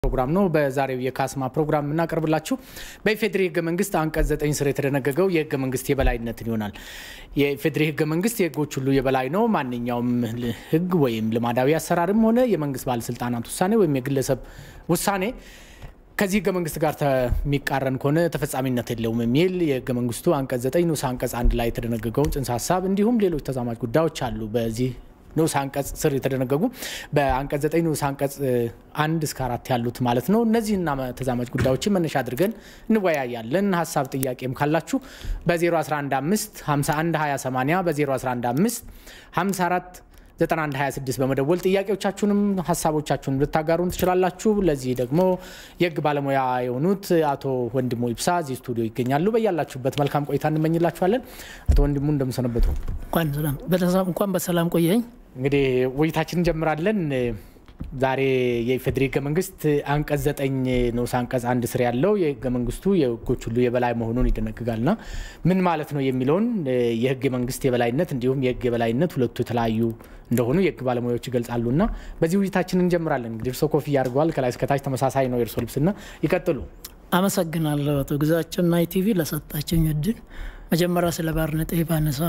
ፕሮግራም ነው። በዛሬው የካስማ ፕሮግራም የምናቀርብላችሁ በኢፌዴሪ ህገ መንግስት አንቀጽ ዘጠኝ ስር የተደነገገው የህገ መንግስት የበላይነትን ይሆናል። የኢፌዴሪ ህገ መንግስት የህጎች ሁሉ የበላይ ነው። ማንኛውም ህግ ወይም ልማዳዊ አሰራርም ሆነ የመንግስት ባለስልጣናት ውሳኔ ወይም የግለሰብ ውሳኔ ከዚህ ህገ መንግስት ጋር የሚቃረን ከሆነ ተፈጻሚነት የለውም የሚል የህገ መንግስቱ አንቀጽ ዘጠኝ ንዑስ አንቀጽ አንድ ላይ የተደነገገውን ጽንሰ ሀሳብ እንዲሁም ሌሎች ተዛማጅ ጉዳዮች አሉ በዚህ ንዑስ አንቀጽ ስር የተደነገጉ በአንቀጽ ዘጠኝ ንዑስ አንቀጽ አንድ እስከ አራት ያሉት ማለት ነው። እነዚህና ተዛማጅ ጉዳዮችን መነሻ አድርገን እንወያያለን። ሀሳብ ጥያቄም ካላችሁ በ0115 51 2080 በ0115 54 9126 በመደወል ጥያቄዎቻችሁንም ሀሳቦቻችሁን ልታጋሩን ትችላላችሁ። ለዚህ ደግሞ የህግ ባለሙያ የሆኑት አቶ ወንድሙ ይብሳ እዚህ ስቱዲዮ ይገኛሉ። በያላችሁበት መልካም ቆይታ እንመኝላችኋለን። አቶ ወንድሙ እንደምሰነበቱ። እንኳን በሰላም ቆየኝ። እንግዲህ ውይይታችን እንጀምራለን። ዛሬ የኢፌዴሪ ህገ መንግስት አንቀጽ ዘጠኝ ንዑስ አንቀጽ አንድ ስር ያለው የህገ መንግስቱ የህጎች ሁሉ የበላይ መሆኑን ይደነግጋልና ምን ማለት ነው የሚለውን የህግ መንግስት የበላይነት እንዲሁም የህግ የበላይነት ሁለቱ የተለያዩ እንደሆኑ የህግ ባለሙያዎች ይገልጻሉና በዚህ ውይይታችን እንጀምራለን። እንግዲህ እርሶ ኮፍያ አድርገዋል። ከላይ እስከታች ተመሳሳይ ነው የእርሶ ልብስና ይቀጥሉ። አመሰግናለሁ አቶ ግዛቸውና ኢቲቪ ለሰጣችኝ እድል። መጀመሪያ ስለ ባርነጤ ባነሳ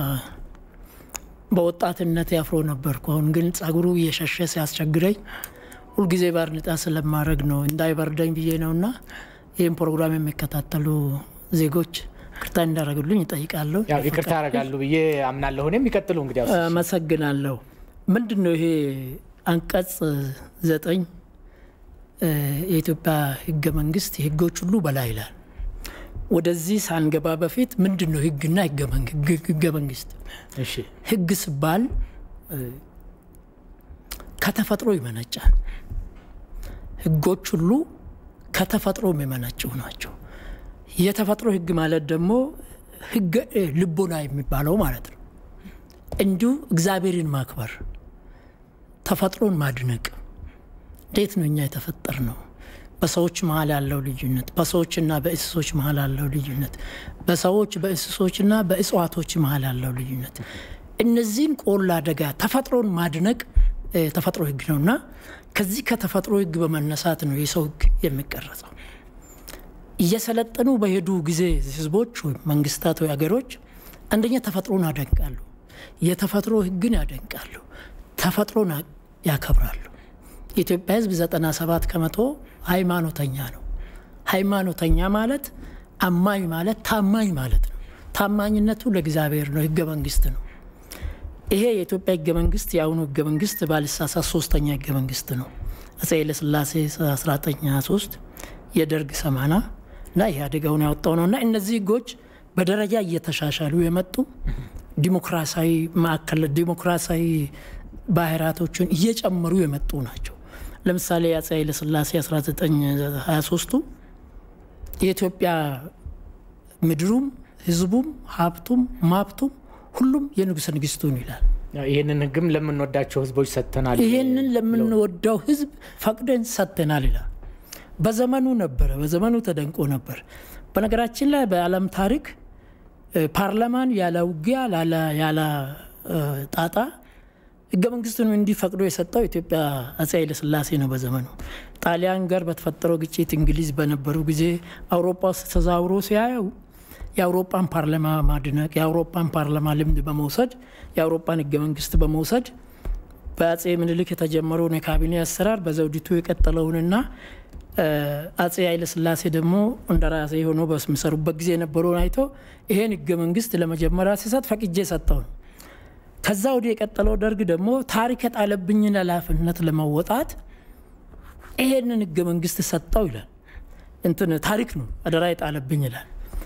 በወጣትነት ያፍሮ ነበርኩ። አሁን ግን ጸጉሩ እየሸሸ ሲያስቸግረኝ ሁልጊዜ ባርኔጣ ስለማድረግ ነው እንዳይበርደኝ ብዬ ነውና ይህም ፕሮግራም የሚከታተሉ ዜጎች ይቅርታ እንዳደረግሉኝ ይጠይቃለሁ። ይቅርታ ያደርጋሉ ብዬ አምናለሁ። እኔም ይቀጥሉ። እንግዲህ አመሰግናለሁ። ምንድን ነው ይሄ አንቀጽ ዘጠኝ የኢትዮጵያ ህገ መንግስት የህጎች ሁሉ በላይ ይላል። ወደዚህ ሳንገባ በፊት ምንድን ነው ህግና ህገ መንግስት? ህግ ሲባል ከተፈጥሮ ይመነጫል። ህጎች ሁሉ ከተፈጥሮ የሚመነጩ ናቸው። የተፈጥሮ ህግ ማለት ደግሞ ህገ ልቦና የሚባለው ማለት ነው። እንዲሁ እግዚአብሔርን ማክበር፣ ተፈጥሮን ማድነቅ። እንዴት ነው እኛ የተፈጠር ነው? በሰዎች መሀል ያለው ልዩነት፣ በሰዎችና በእንስሶች መሀል ያለው ልዩነት፣ በሰዎች በእንስሶችና በእጽዋቶች መሀል ያለው ልዩነት፣ እነዚህን ቆላ አደጋ ተፈጥሮን ማድነቅ ተፈጥሮ ህግ ነው እና ከዚህ ከተፈጥሮ ህግ በመነሳት ነው የሰው ህግ የሚቀረጸው። እየሰለጠኑ በሄዱ ጊዜ ህዝቦች ወይም መንግስታት ወይ ሀገሮች አንደኛ ተፈጥሮን ያደንቃሉ፣ የተፈጥሮ ህግን ያደንቃሉ፣ ተፈጥሮን ያከብራሉ። የኢትዮጵያ ህዝብ 97 ከመቶ ሃይማኖተኛ ነው። ሃይማኖተኛ ማለት አማኝ ማለት ታማኝ ማለት ነው። ታማኝነቱ ለእግዚአብሔር ነው። ህገ መንግስት ነው። ይሄ የኢትዮጵያ ህገ መንግስት የአሁኑ ህገ መንግስት ባልሳሳት ሶስተኛ ህገ መንግስት ነው። አፄ ኃይለሥላሴ 1923 የደርግ ሰማና እና ኢህአዴጋውን ያወጣው ነው እና እነዚህ ህጎች በደረጃ እየተሻሻሉ የመጡ ዲሞክራሲያዊ ማዕከል ዲሞክራሲያዊ ባህሪያቶችን እየጨመሩ የመጡ ናቸው። ለምሳሌ የአፄ ኃይለሥላሴ 1923ቱ የኢትዮጵያ ምድሩም ህዝቡም ሀብቱም ማብቱም ሁሉም የንጉሠ ንግስቱን ይላል። ይህንን ህግም ለምንወዳቸው ህዝቦች ሰጥተናል። ይህንን ለምንወዳው ህዝብ ፈቅደን ሰጥተናል ይላል። በዘመኑ ነበረ፣ በዘመኑ ተደንቆ ነበር። በነገራችን ላይ በዓለም ታሪክ ፓርላማን ያለ ውጊያ ያለ ጣጣ ህገ መንግስቱን እንዲፈቅዶ የሰጠው ኢትዮጵያ አፄ ኃይለሥላሴ ነው። በዘመኑ ጣሊያን ጋር በተፈጠረው ግጭት እንግሊዝ በነበሩ ጊዜ አውሮፓ ውስጥ ተዛውሮ ሲያየው የአውሮፓን ፓርላማ ማድነቅ የአውሮፓን ፓርላማ ልምድ በመውሰድ የአውሮፓን ህገ መንግስት በመውሰድ በአፄ ምኒልክ የተጀመረውን የካቢኔ አሰራር በዘውዲቱ የቀጠለውንና አፄ ኃይለሥላሴ ደግሞ እንደራሴ ሆኖ በሚሰሩበት ጊዜ የነበረውን አይቶ ይሄን ህገ መንግስት ለመጀመሪያ ሲሰጥ ፈቅጄ ሰጠው ነው። ከዛ ወዲህ የቀጠለው ደርግ ደግሞ ታሪክ የጣለብኝን ኃላፊነት ለመወጣት ይሄንን ህገ መንግስት ሰጠው ይላል። እንትን ታሪክ ነው አደራ የጣለብኝ ይላል።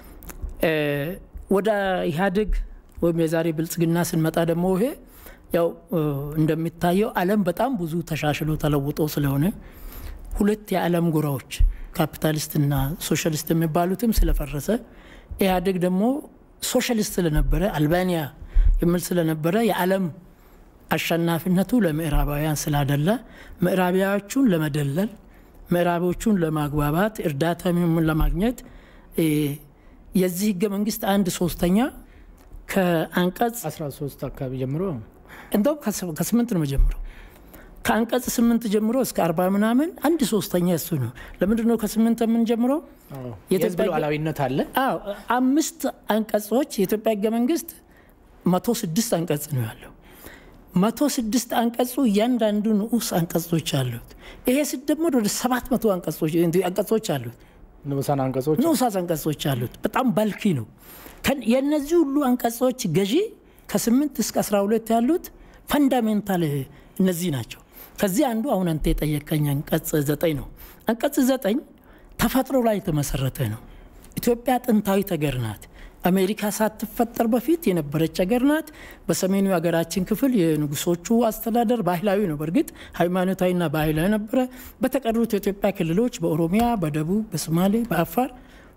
ወደ ኢህአዴግ ወይም የዛሬ ብልጽግና ስንመጣ ደግሞ ይሄ ያው እንደሚታየው ዓለም በጣም ብዙ ተሻሽሎ ተለውጦ ስለሆነ ሁለት የዓለም ጎራዎች ካፒታሊስትና ሶሻሊስት የሚባሉትም ስለፈረሰ ኢህአዴግ ደግሞ ሶሻሊስት ስለነበረ አልባኒያ የሚል ስለነበረ የዓለም አሸናፊነቱ ለምዕራባውያን ስላደለ ምዕራቢያዎቹን ለመደለል ምዕራቦቹን ለማግባባት እርዳታ ለማግኘት የዚህ ህገ መንግስት አንድ ሶስተኛ ከአንቀጽ 13 አካባቢ ጀምሮ እንደውም ከስምንት ነው መጀመረው ከአንቀጽ ስምንት ጀምሮ እስከ አርባ ምናምን አንድ ሶስተኛ እሱ ነው። ለምንድን ነው ከስምንት የምንጀምረው? የህዝብ ሉዓላዊነት አለ። አዎ አምስት አንቀጾች የኢትዮጵያ ህገ መንግስት መቶ ስድስት አንቀጽ ነው ያለው። መቶ ስድስት አንቀጹ እያንዳንዱ ንዑስ አንቀጾች አሉት። ይሄ ሲደመር ወደ ሰባት መቶ አንቀጾች አሉት። ንዑሳን አንቀጾች ንዑሳት አንቀጾች አሉት። በጣም ባልኪ ነው። የእነዚህ ሁሉ አንቀጾች ገዢ ከስምንት እስከ አስራ ሁለት ያሉት ፈንዳሜንታል እነዚህ ናቸው። ከዚህ አንዱ አሁን አንተ የጠየቀኝ አንቀጽ ዘጠኝ ነው። አንቀጽ ዘጠኝ ተፈጥሮ ላይ የተመሰረተ ነው። ኢትዮጵያ ጥንታዊት ሀገር ናት። አሜሪካ ሳትፈጠር በፊት የነበረች ሀገር ናት። በሰሜኑ የሀገራችን ክፍል የንጉሶቹ አስተዳደር ባህላዊ ነው። በእርግጥ ሃይማኖታዊና ባህላዊ ነበረ። በተቀሩት የኢትዮጵያ ክልሎች በኦሮሚያ፣ በደቡብ፣ በሶማሌ፣ በአፋር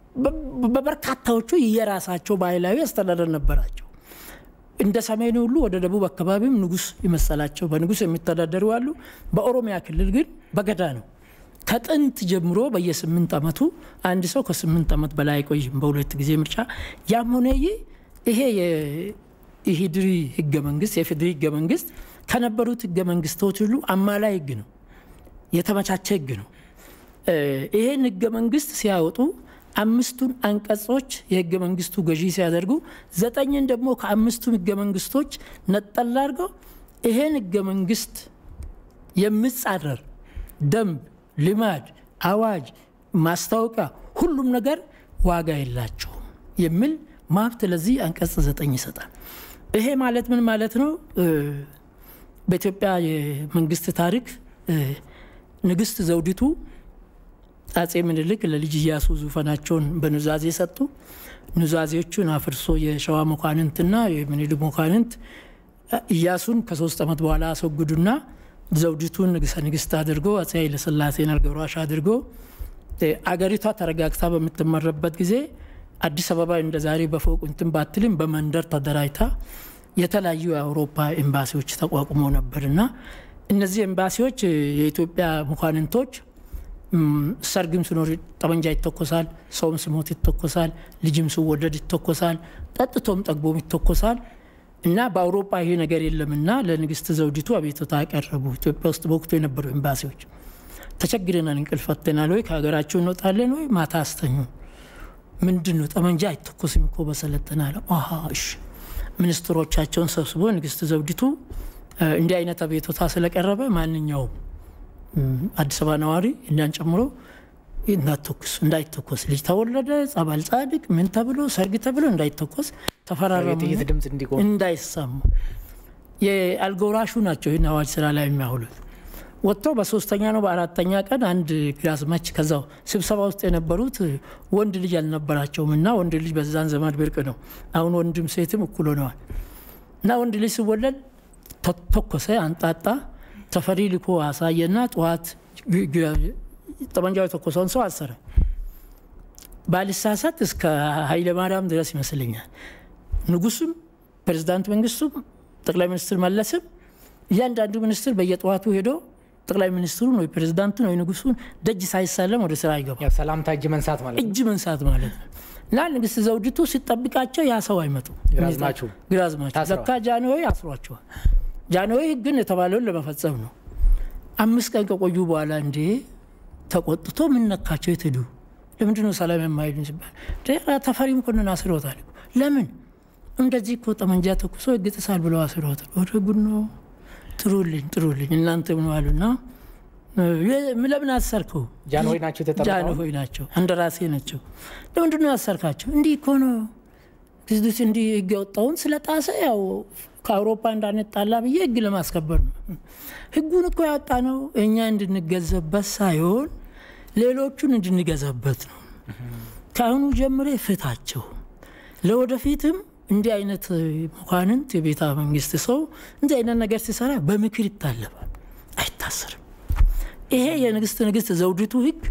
በበርካታዎቹ የራሳቸው ባህላዊ አስተዳደር ነበራቸው። እንደ ሰሜኑ ሁሉ ወደ ደቡብ አካባቢም ንጉስ የመሰላቸው በንጉስ የሚተዳደሩ አሉ። በኦሮሚያ ክልል ግን በገዳ ነው። ከጥንት ጀምሮ በየስምንት ዓመቱ አንድ ሰው ከስምንት ዓመት በላይ አይቆይም በሁለት ጊዜ ምርጫ። ያም ሆነ ይሄ የኢሂድሪ ህገ መንግስት የፌዴሪ ህገ መንግስት ከነበሩት ህገ መንግስቶች ሁሉ አማላይ ህግ ነው፣ የተመቻቸ ህግ ነው። ይሄን ህገ መንግስት ሲያወጡ አምስቱን አንቀጾች የህገ መንግስቱ ገዢ ሲያደርጉ ዘጠኝን ደግሞ ከአምስቱም ህገ መንግስቶች ነጠላ አድርገው ይሄን ህገ መንግስት የሚጻረር ደንብ፣ ልማድ፣ አዋጅ፣ ማስታወቂያ ሁሉም ነገር ዋጋ የላቸውም የሚል መብት ለዚህ አንቀጽ ዘጠኝ ይሰጣል። ይሄ ማለት ምን ማለት ነው? በኢትዮጵያ የመንግስት ታሪክ ንግስት ዘውዲቱ አጼ ምኒልክ ለልጅ ኢያሱ ዙፋናቸውን በኑዛዜ ሰጡ። ኑዛዜዎቹን አፍርሶ የሸዋ መኳንንትና የምኒልክ መኳንንት ኢያሱን ከሶስት ዓመት በኋላ አስወግዱና ዘውዲቱን ንግሰ ንግስት አድርጎ አጼ ኃይለሥላሴን አልጋ ወራሽ አድርጎ አገሪቷ ተረጋግታ በምትመረበት ጊዜ አዲስ አበባ እንደ ዛሬ በፎቅ እንትን ባትልም በመንደር ተደራጅታ የተለያዩ የአውሮፓ ኤምባሲዎች ተቋቁሞ ነበርና እነዚህ ኤምባሲዎች የኢትዮጵያ መኳንንቶች ሰርግም ሲኖር ጠመንጃ ይተኮሳል፣ ሰውም ሲሞት ይተኮሳል፣ ልጅም ሲወለድ ይተኮሳል፣ ጠጥቶም ጠግቦም ይተኮሳል። እና በአውሮፓ ይሄ ነገር የለምና ለንግስት ዘውዲቱ አቤቱታ ያቀረቡ ኢትዮጵያ ውስጥ በወቅቱ የነበሩ ኤምባሲዎች ተቸግረናል፣ እንቅልፍ ፈተናል ወይ ከሀገራቸው እንወጣለን ወይ ማታ አስተኙ። ምንድን ነው ጠመንጃ አይተኮስም እኮ በሰለጠነ አለ። እሺ ሚኒስትሮቻቸውን ሰብስቦ ንግስት ዘውዲቱ እንዲህ አይነት አቤቱታ ስለቀረበ ማንኛውም አዲስ አበባ ነዋሪ እኛን ጨምሮ እንዳትተኩስ እንዳይተኮስ ልጅ ተወለደ ጸባል ጻድቅ ምን ተብሎ ሰርግ ተብሎ እንዳይተኮስ ተፈራረሙ፣ የጥይት ድምፅ እንዲቆም እንዳይሰሙ። የአልጎራሹ ናቸው ይህን አዋጅ ስራ ላይ የሚያውሉት። ወጥተው በሶስተኛ ነው በአራተኛ ቀን አንድ ግራዝማች ከዛው ስብሰባ ውስጥ የነበሩት ወንድ ልጅ አልነበራቸውም እና ወንድ ልጅ በዛን ዘመን ብርቅ ነው። አሁን ወንድም ሴትም እኩል ሆነዋል እና ወንድ ልጅ ሲወለድ ተኮሰ፣ አንጣጣ ተፈሪ ልኮ አሳየና ጠዋት ጠመንጃው የተኮሰውን ሰው አሰረ። ባልሳሳት እስከ ኃይለ ማርያም ድረስ ይመስለኛል። ንጉሱም ፕሬዚዳንት መንግስቱም ጠቅላይ ሚኒስትር መለስም እያንዳንዱ ሚኒስትር በየጠዋቱ ሄዶ ጠቅላይ ሚኒስትሩን ወይ ፕሬዚዳንቱን ወይ ንጉሱን ደጅ ሳይሳለም ወደ ስራ አይገባም። ሰላምታ እጅ መንሳት ማለት ነው። እጅ መንሳት ማለት ነው። እና ንግስት ዘውዲቱ ሲጠብቃቸው ያ ሰው አይመጡ ግራዝማቹ ግራዝማቹ ታስረዋል። ለካ ጃንሆይ አስሯቸዋል። ጃንሆይ ግን የተባለውን ለመፈጸም ነው። አምስት ቀን ከቆዩ በኋላ እንዴ ተቆጥቶ ምን ነካቸው? የት ሄዱ? ለምንድን ነው ሰላም የማይሉን ሲባል ተፈሪ መኮንን አስሮታል። ለምን እንደዚህ እኮ ጠመንጃ ተኩሶ ህግ ጥሳል ብለው አስሮታል። ወደ ጉድ ነው። ጥሩልኝ ጥሩልኝ እናንተ ምን ዋሉና ለምን አሰርከው? ጃንሆይ ናቸው የተጠሩት አሁን? ጃንሆይ ናቸው፣ እንደራሴ ናቸው። ለምንድን ነው ያሰርካቸው? እንዲህ እኮ ነው ግዝዱስ እንዲህ ህግ ያወጣውን ስለጣሰ ያው ከአውሮፓ እንዳንጣላ ብዬ ህግ ለማስከበር ነው። ህጉን እኮ ያወጣ ነው እኛ እንድንገዘበት ሳይሆን ሌሎቹን እንድንገዛበት ነው። ከአሁኑ ጀምሬ ፍታቸው። ለወደፊትም እንዲህ አይነት መኳንንት የቤተ መንግስት ሰው እንዲህ አይነት ነገር ሲሰራ በምክር ይታለፋል፣ አይታሰርም። ይሄ የንግስት ንግስት ዘውዲቱ ህግ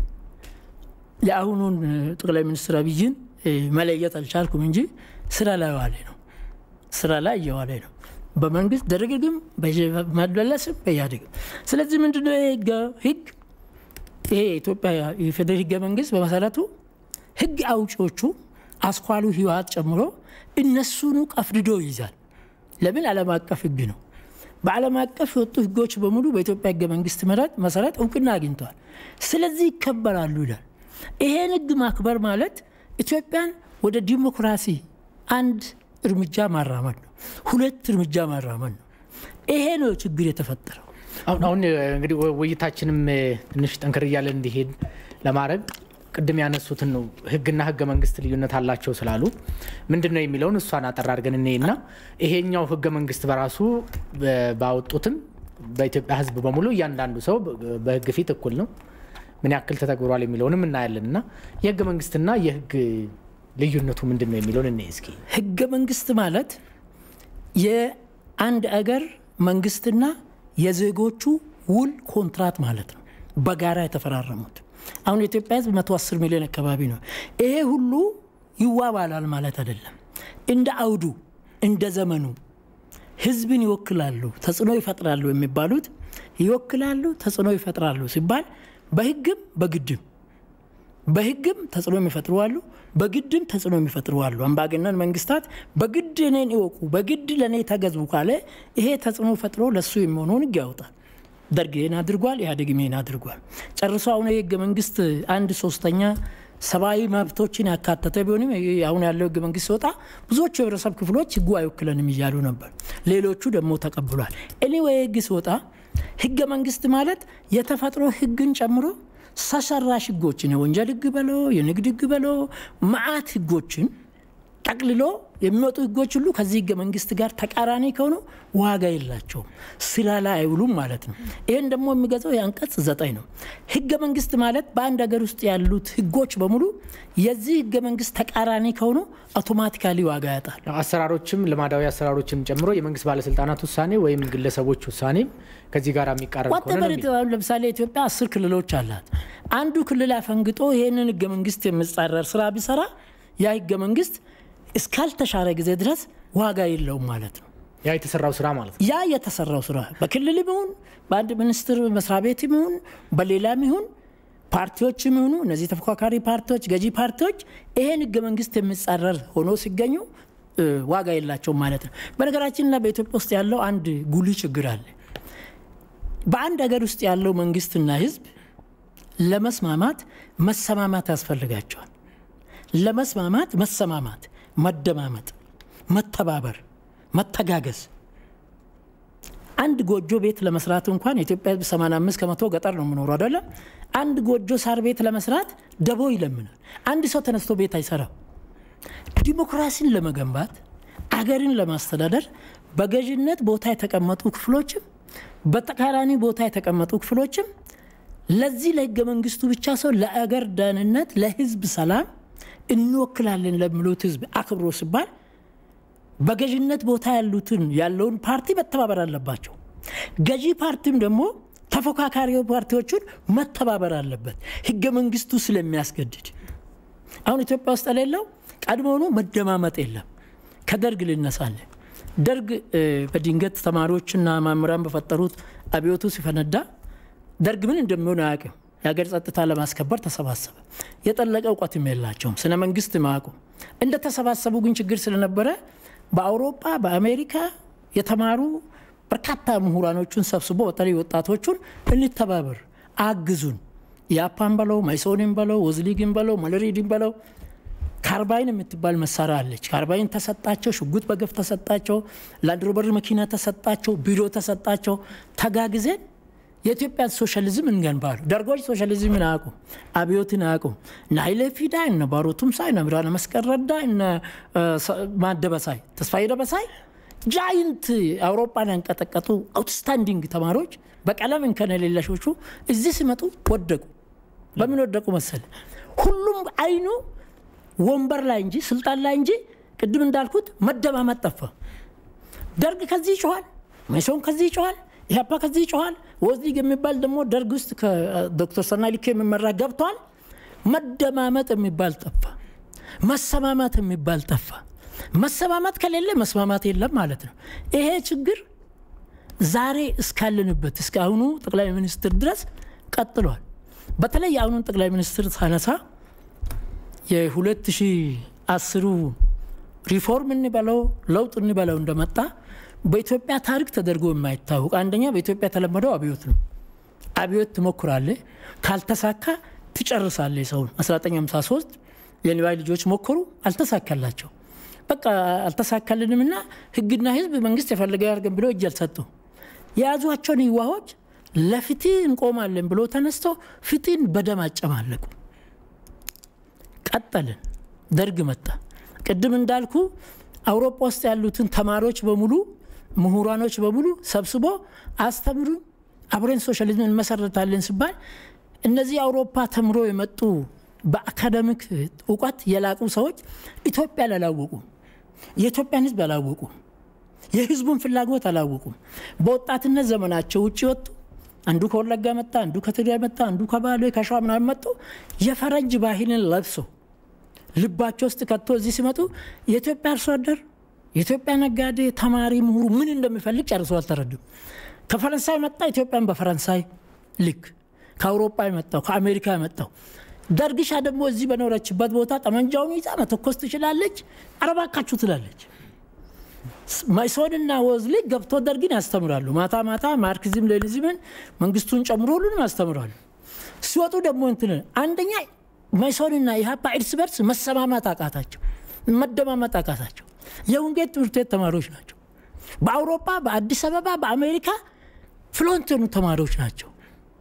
የአሁኑን ጠቅላይ ሚኒስትር አብይን መለየት አልቻልኩም እንጂ ስራ ላይ ዋለ ነው። ስራ ላይ እየዋለ ነው። በመንግስት ደርግግም በመለስም በኢህአዴግም። ስለዚህ ምንድነው ይሄ ህግ ይሄ የኢትዮጵያ የፌዴራል ህገ መንግስት በመሰረቱ ህግ አውጪዎቹ አስኳሉ ህወሓት ጨምሮ እነሱኑ ቀፍድዶ ይይዛል። ለምን ዓለም አቀፍ ህግ ነው። በዓለም አቀፍ የወጡ ህጎች በሙሉ በኢትዮጵያ ህገ መንግስት መሰረት እውቅና አግኝተዋል። ስለዚህ ይከበራሉ ይላል። ይሄን ህግ ማክበር ማለት ኢትዮጵያን ወደ ዲሞክራሲ አንድ እርምጃ ማራመድ ነው፣ ሁለት እርምጃ ማራመድ ነው። ይሄ ነው ችግር የተፈጠረው። አሁን አሁን እንግዲህ ውይይታችንም ትንሽ ጠንከር እያለን እንዲሄድ ለማድረግ ቅድም ያነሱትን ነው ህግና ህገ መንግስት ልዩነት አላቸው ስላሉ ምንድን ነው የሚለውን እሷን አጠር አድርገን እኔና ይሄኛው ህገ መንግስት በራሱ ባወጡትም በኢትዮጵያ ህዝብ በሙሉ እያንዳንዱ ሰው በህግ ፊት እኩል ነው፣ ምን ያክል ተተግብሯል የሚለውንም እናያለን እና የህገ መንግስትና የህግ ልዩነቱ ምንድን ነው የሚለውን እኔ እስኪ ህገ መንግስት ማለት የአንድ አገር መንግስትና የዜጎቹ ውል ኮንትራት ማለት ነው፣ በጋራ የተፈራረሙት አሁን የኢትዮጵያ ህዝብ 110 ሚሊዮን አካባቢ ነው። ይሄ ሁሉ ይዋባላል ማለት አይደለም። እንደ አውዱ እንደ ዘመኑ ህዝብን ይወክላሉ፣ ተጽዕኖ ይፈጥራሉ የሚባሉት ይወክላሉ፣ ተጽዕኖ ይፈጥራሉ ሲባል በህግም በግድም በህግም ተጽዕኖ የሚፈጥሩ አሉ፣ በግድም ተጽዕኖ የሚፈጥሩ አሉ። አምባገነን መንግስታት በግድ እኔን ይወቁ፣ በግድ ለእኔ ተገዙ ካለ ይሄ ተጽዕኖ ፈጥሮ ለእሱ የሚሆነውን ህግ ያወጣል። ደርግ ይህን አድርጓል። ኢህአዴግም ይህን አድርጓል። ጨርሶ አሁን የህገ መንግስት አንድ ሶስተኛ ሰብአዊ መብቶችን ያካተተ ቢሆንም አሁን ያለው ህገ መንግስት ሲወጣ ብዙዎቹ የህብረተሰብ ክፍሎች ህጉ አይወክለንም እያሉ ነበር። ሌሎቹ ደግሞ ተቀብሏል። እኔ ወይ ህግ ሲወጣ ህገ መንግስት ማለት የተፈጥሮ ህግን ጨምሮ ሰው ሰራሽ ህጎችን የወንጀል ህግ በለው የንግድ ህግ በለው መዓት ህጎችን ጠቅልሎ የሚወጡ ህጎች ሁሉ ከዚህ ህገ መንግስት ጋር ተቃራኒ ከሆኑ ዋጋ የላቸውም፣ ስራ ላይ አይውሉም ማለት ነው። ይህን ደግሞ የሚገዛው የአንቀጽ ዘጠኝ ነው። ህገ መንግስት ማለት በአንድ ሀገር ውስጥ ያሉት ህጎች በሙሉ የዚህ ህገ መንግስት ተቃራኒ ከሆኑ አውቶማቲካሊ ዋጋ ያጣል። አሰራሮችም ልማዳዊ አሰራሮችም ጨምሮ የመንግስት ባለስልጣናት ውሳኔ ወይም ግለሰቦች ውሳኔም ከዚህ ጋር የሚቃረን ከሆነ ነው። ለምሳሌ ኢትዮጵያ አስር ክልሎች አላት። አንዱ ክልል አፈንግጦ ይህንን ህገ መንግስት የሚጻረር ስራ ቢሰራ ያ ህገ መንግስት እስካልተሻረ ጊዜ ድረስ ዋጋ የለውም ማለት ነው። ያ የተሰራው ስራ ማለት ነው። ያ የተሰራው ስራ በክልልም ይሁን በአንድ ሚኒስትር መስሪያ ቤትም ይሁን በሌላም ይሁን ፓርቲዎችም ይሁኑ እነዚህ ተፎካካሪ ፓርቲዎች፣ ገዢ ፓርቲዎች ይሄን ህገ መንግስት የሚጻረር ሆኖ ሲገኙ ዋጋ የላቸውም ማለት ነው። በነገራችንና በኢትዮጵያ ውስጥ ያለው አንድ ጉልህ ችግር አለ። በአንድ ሀገር ውስጥ ያለው መንግስትና ህዝብ ለመስማማት መሰማማት ያስፈልጋቸዋል። ለመስማማት መሰማማት፣ መደማመጥ፣ መተባበር፣ መተጋገዝ አንድ ጎጆ ቤት ለመስራት እንኳን የኢትዮጵያ ህዝብ 85 ከመቶ ገጠር ነው የምኖሩ አይደለም። አንድ ጎጆ ሳር ቤት ለመስራት ደቦ ይለምናል። አንድ ሰው ተነስቶ ቤት አይሰራም። ዲሞክራሲን ለመገንባት አገርን ለማስተዳደር በገዥነት ቦታ የተቀመጡ ክፍሎችም በተቃራኒ ቦታ የተቀመጡ ክፍሎችም ለዚህ ለህገ መንግስቱ ብቻ ሰው ለአገር ደህንነት፣ ለህዝብ ሰላም እንወክላለን ለሚሉት ህዝብ አክብሮ ሲባል በገዥነት ቦታ ያሉትን ያለውን ፓርቲ መተባበር አለባቸው። ገዢ ፓርቲም ደግሞ ተፎካካሪ ፓርቲዎቹን መተባበር አለበት፣ ህገ መንግስቱ ስለሚያስገድድ። አሁን ኢትዮጵያ ውስጥ የሌለው ቀድሞውኑ መደማመጥ የለም። ከደርግ ልነሳለን። ደርግ በድንገት ተማሪዎችና መምህራን በፈጠሩት አብዮቱ ሲፈነዳ ደርግ ምን እንደሚሆን አያውቅም። የሀገር ጸጥታ ለማስከበር ተሰባሰበ። የጠለቀ እውቀትም የላቸውም፣ ስነ መንግስት ማያውቁም። እንደተሰባሰቡ ግን ችግር ስለነበረ በአውሮፓ በአሜሪካ የተማሩ በርካታ ምሁራኖቹን ሰብስቦ በተለይ ወጣቶቹን እንተባበር፣ አግዙን፣ ያፓን በለው ማይሶንን በለው ወዝሊግን በለው መለሪድን በለው ካርባይን የምትባል መሳሪያ አለች። ካርባይን ተሰጣቸው፣ ሽጉጥ በገፍ ተሰጣቸው፣ ላንድሮበር መኪና ተሰጣቸው፣ ቢሮ ተሰጣቸው። ተጋግዘን የኢትዮጵያን ሶሻሊዝም እንገንባሉ። ደርጎች ሶሻሊዝምን አያውቁም፣ አብዮትን አያውቁም። እነ ኃይለ ፊዳ፣ እነ ባሮ ቱምሳ፣ እነ ብርሃነ መስቀል ረዳ፣ እነ ማደበሳይ ተስፋዬ ደበሳይ ጃይንት አውሮፓን ያንቀጠቀጡ አውትስታንዲንግ ተማሪዎች በቀለም እንከን የሌላሾቹ እዚህ ሲመጡ ወደቁ። በምን ወደቁ መሰለ? ሁሉም አይኑ ወንበር ላይ እንጂ ስልጣን ላይ እንጂ ቅድም እንዳልኩት መደማመጥ ጠፋ። ደርግ ከዚህ ይጮኋል፣ መኢሶን ከዚህ ይጮኋል፣ ኢህአፓ ከዚህ ይጮኋል። ወዝሊግ የሚባል ደግሞ ደርግ ውስጥ ከዶክተር ሰናይ ልኬ የሚመራ ገብቷል። መደማመጥ የሚባል ጠፋ። መሰማማት የሚባል ጠፋ። መሰማማት ከሌለ መስማማት የለም ማለት ነው። ይሄ ችግር ዛሬ እስካለንበት እስከ አሁኑ ጠቅላይ ሚኒስትር ድረስ ቀጥሏል። በተለይ የአሁኑን ጠቅላይ ሚኒስትር ሳነሳ የ2010 ሪፎርም እንበለው ለውጥ እንበለው እንደመጣ በኢትዮጵያ ታሪክ ተደርጎ የማይታወቅ አንደኛ በኢትዮጵያ የተለመደው አብዮት ነው። አብዮት ትሞክራለህ፣ ካልተሳካ ትጨርሳለህ ሰውን። 1953 የንዋይ ልጆች ሞከሩ፣ አልተሳካላቸው። በቃ አልተሳካልንም እና ህግና ህዝብ መንግስት የፈለገ ያርገን ብሎ እጅ አልሰጡ። የያዟቸውን ህዋዎች ለፍትህ እንቆማለን ብሎ ተነስተው ፍትህን በደም አጨማለቁ። ቀጠልን። ደርግ መጣ። ቅድም እንዳልኩ አውሮፓ ውስጥ ያሉትን ተማሪዎች በሙሉ ምሁራኖች በሙሉ ሰብስቦ አስተምሩን፣ አብረን ሶሻሊዝም እንመሰረታለን ሲባል እነዚህ አውሮፓ ተምሮ የመጡ በአካደሚክ እውቀት የላቁ ሰዎች ኢትዮጵያን አላወቁም። የኢትዮጵያን ህዝብ አላወቁም። የህዝቡን ፍላጎት አላወቁም። በወጣትነት ዘመናቸው ውጭ ወጡ። አንዱ ከወለጋ መጣ፣ አንዱ ከትግራይ መጣ፣ አንዱ ከባሌ ከሸዋ ምናምን መጡ። የፈረንጅ ባህልን ለብሶ ልባቸው ውስጥ ከቶ እዚህ ሲመጡ የኢትዮጵያ አርሶ አደር፣ የኢትዮጵያ ነጋዴ፣ ተማሪ፣ ምሁሩ ምን እንደሚፈልግ ጨርሶ አልተረዱም። ከፈረንሳይ መጣ፣ ኢትዮጵያን በፈረንሳይ ልክ ከአውሮፓ የመጣው ከአሜሪካ የመጣው ደርግሻ ደግሞ እዚህ በኖረችበት ቦታ ጠመንጃውን ይዛ መተኮስ ትችላለች፣ አረባካችሁ ትላለች። መኢሶንና ወዝሊ ገብቶ ደርግን ያስተምራሉ። ማታ ማታ ማርክሲዝም ሌኒዝምን መንግስቱን ጨምሮ ሁሉንም ያስተምራሉ። ሲወጡ ደግሞ እንትን አንደኛ መኢሶንና ኢህአፓ እርስ በርስ መሰማማት አቃታቸው፣ መደማመጥ አቃታቸው። የወንጌል ትምህርት ቤት ተማሪዎች ናቸው። በአውሮፓ በአዲስ አበባ በአሜሪካ ፍሎንት የሆኑ ተማሪዎች ናቸው።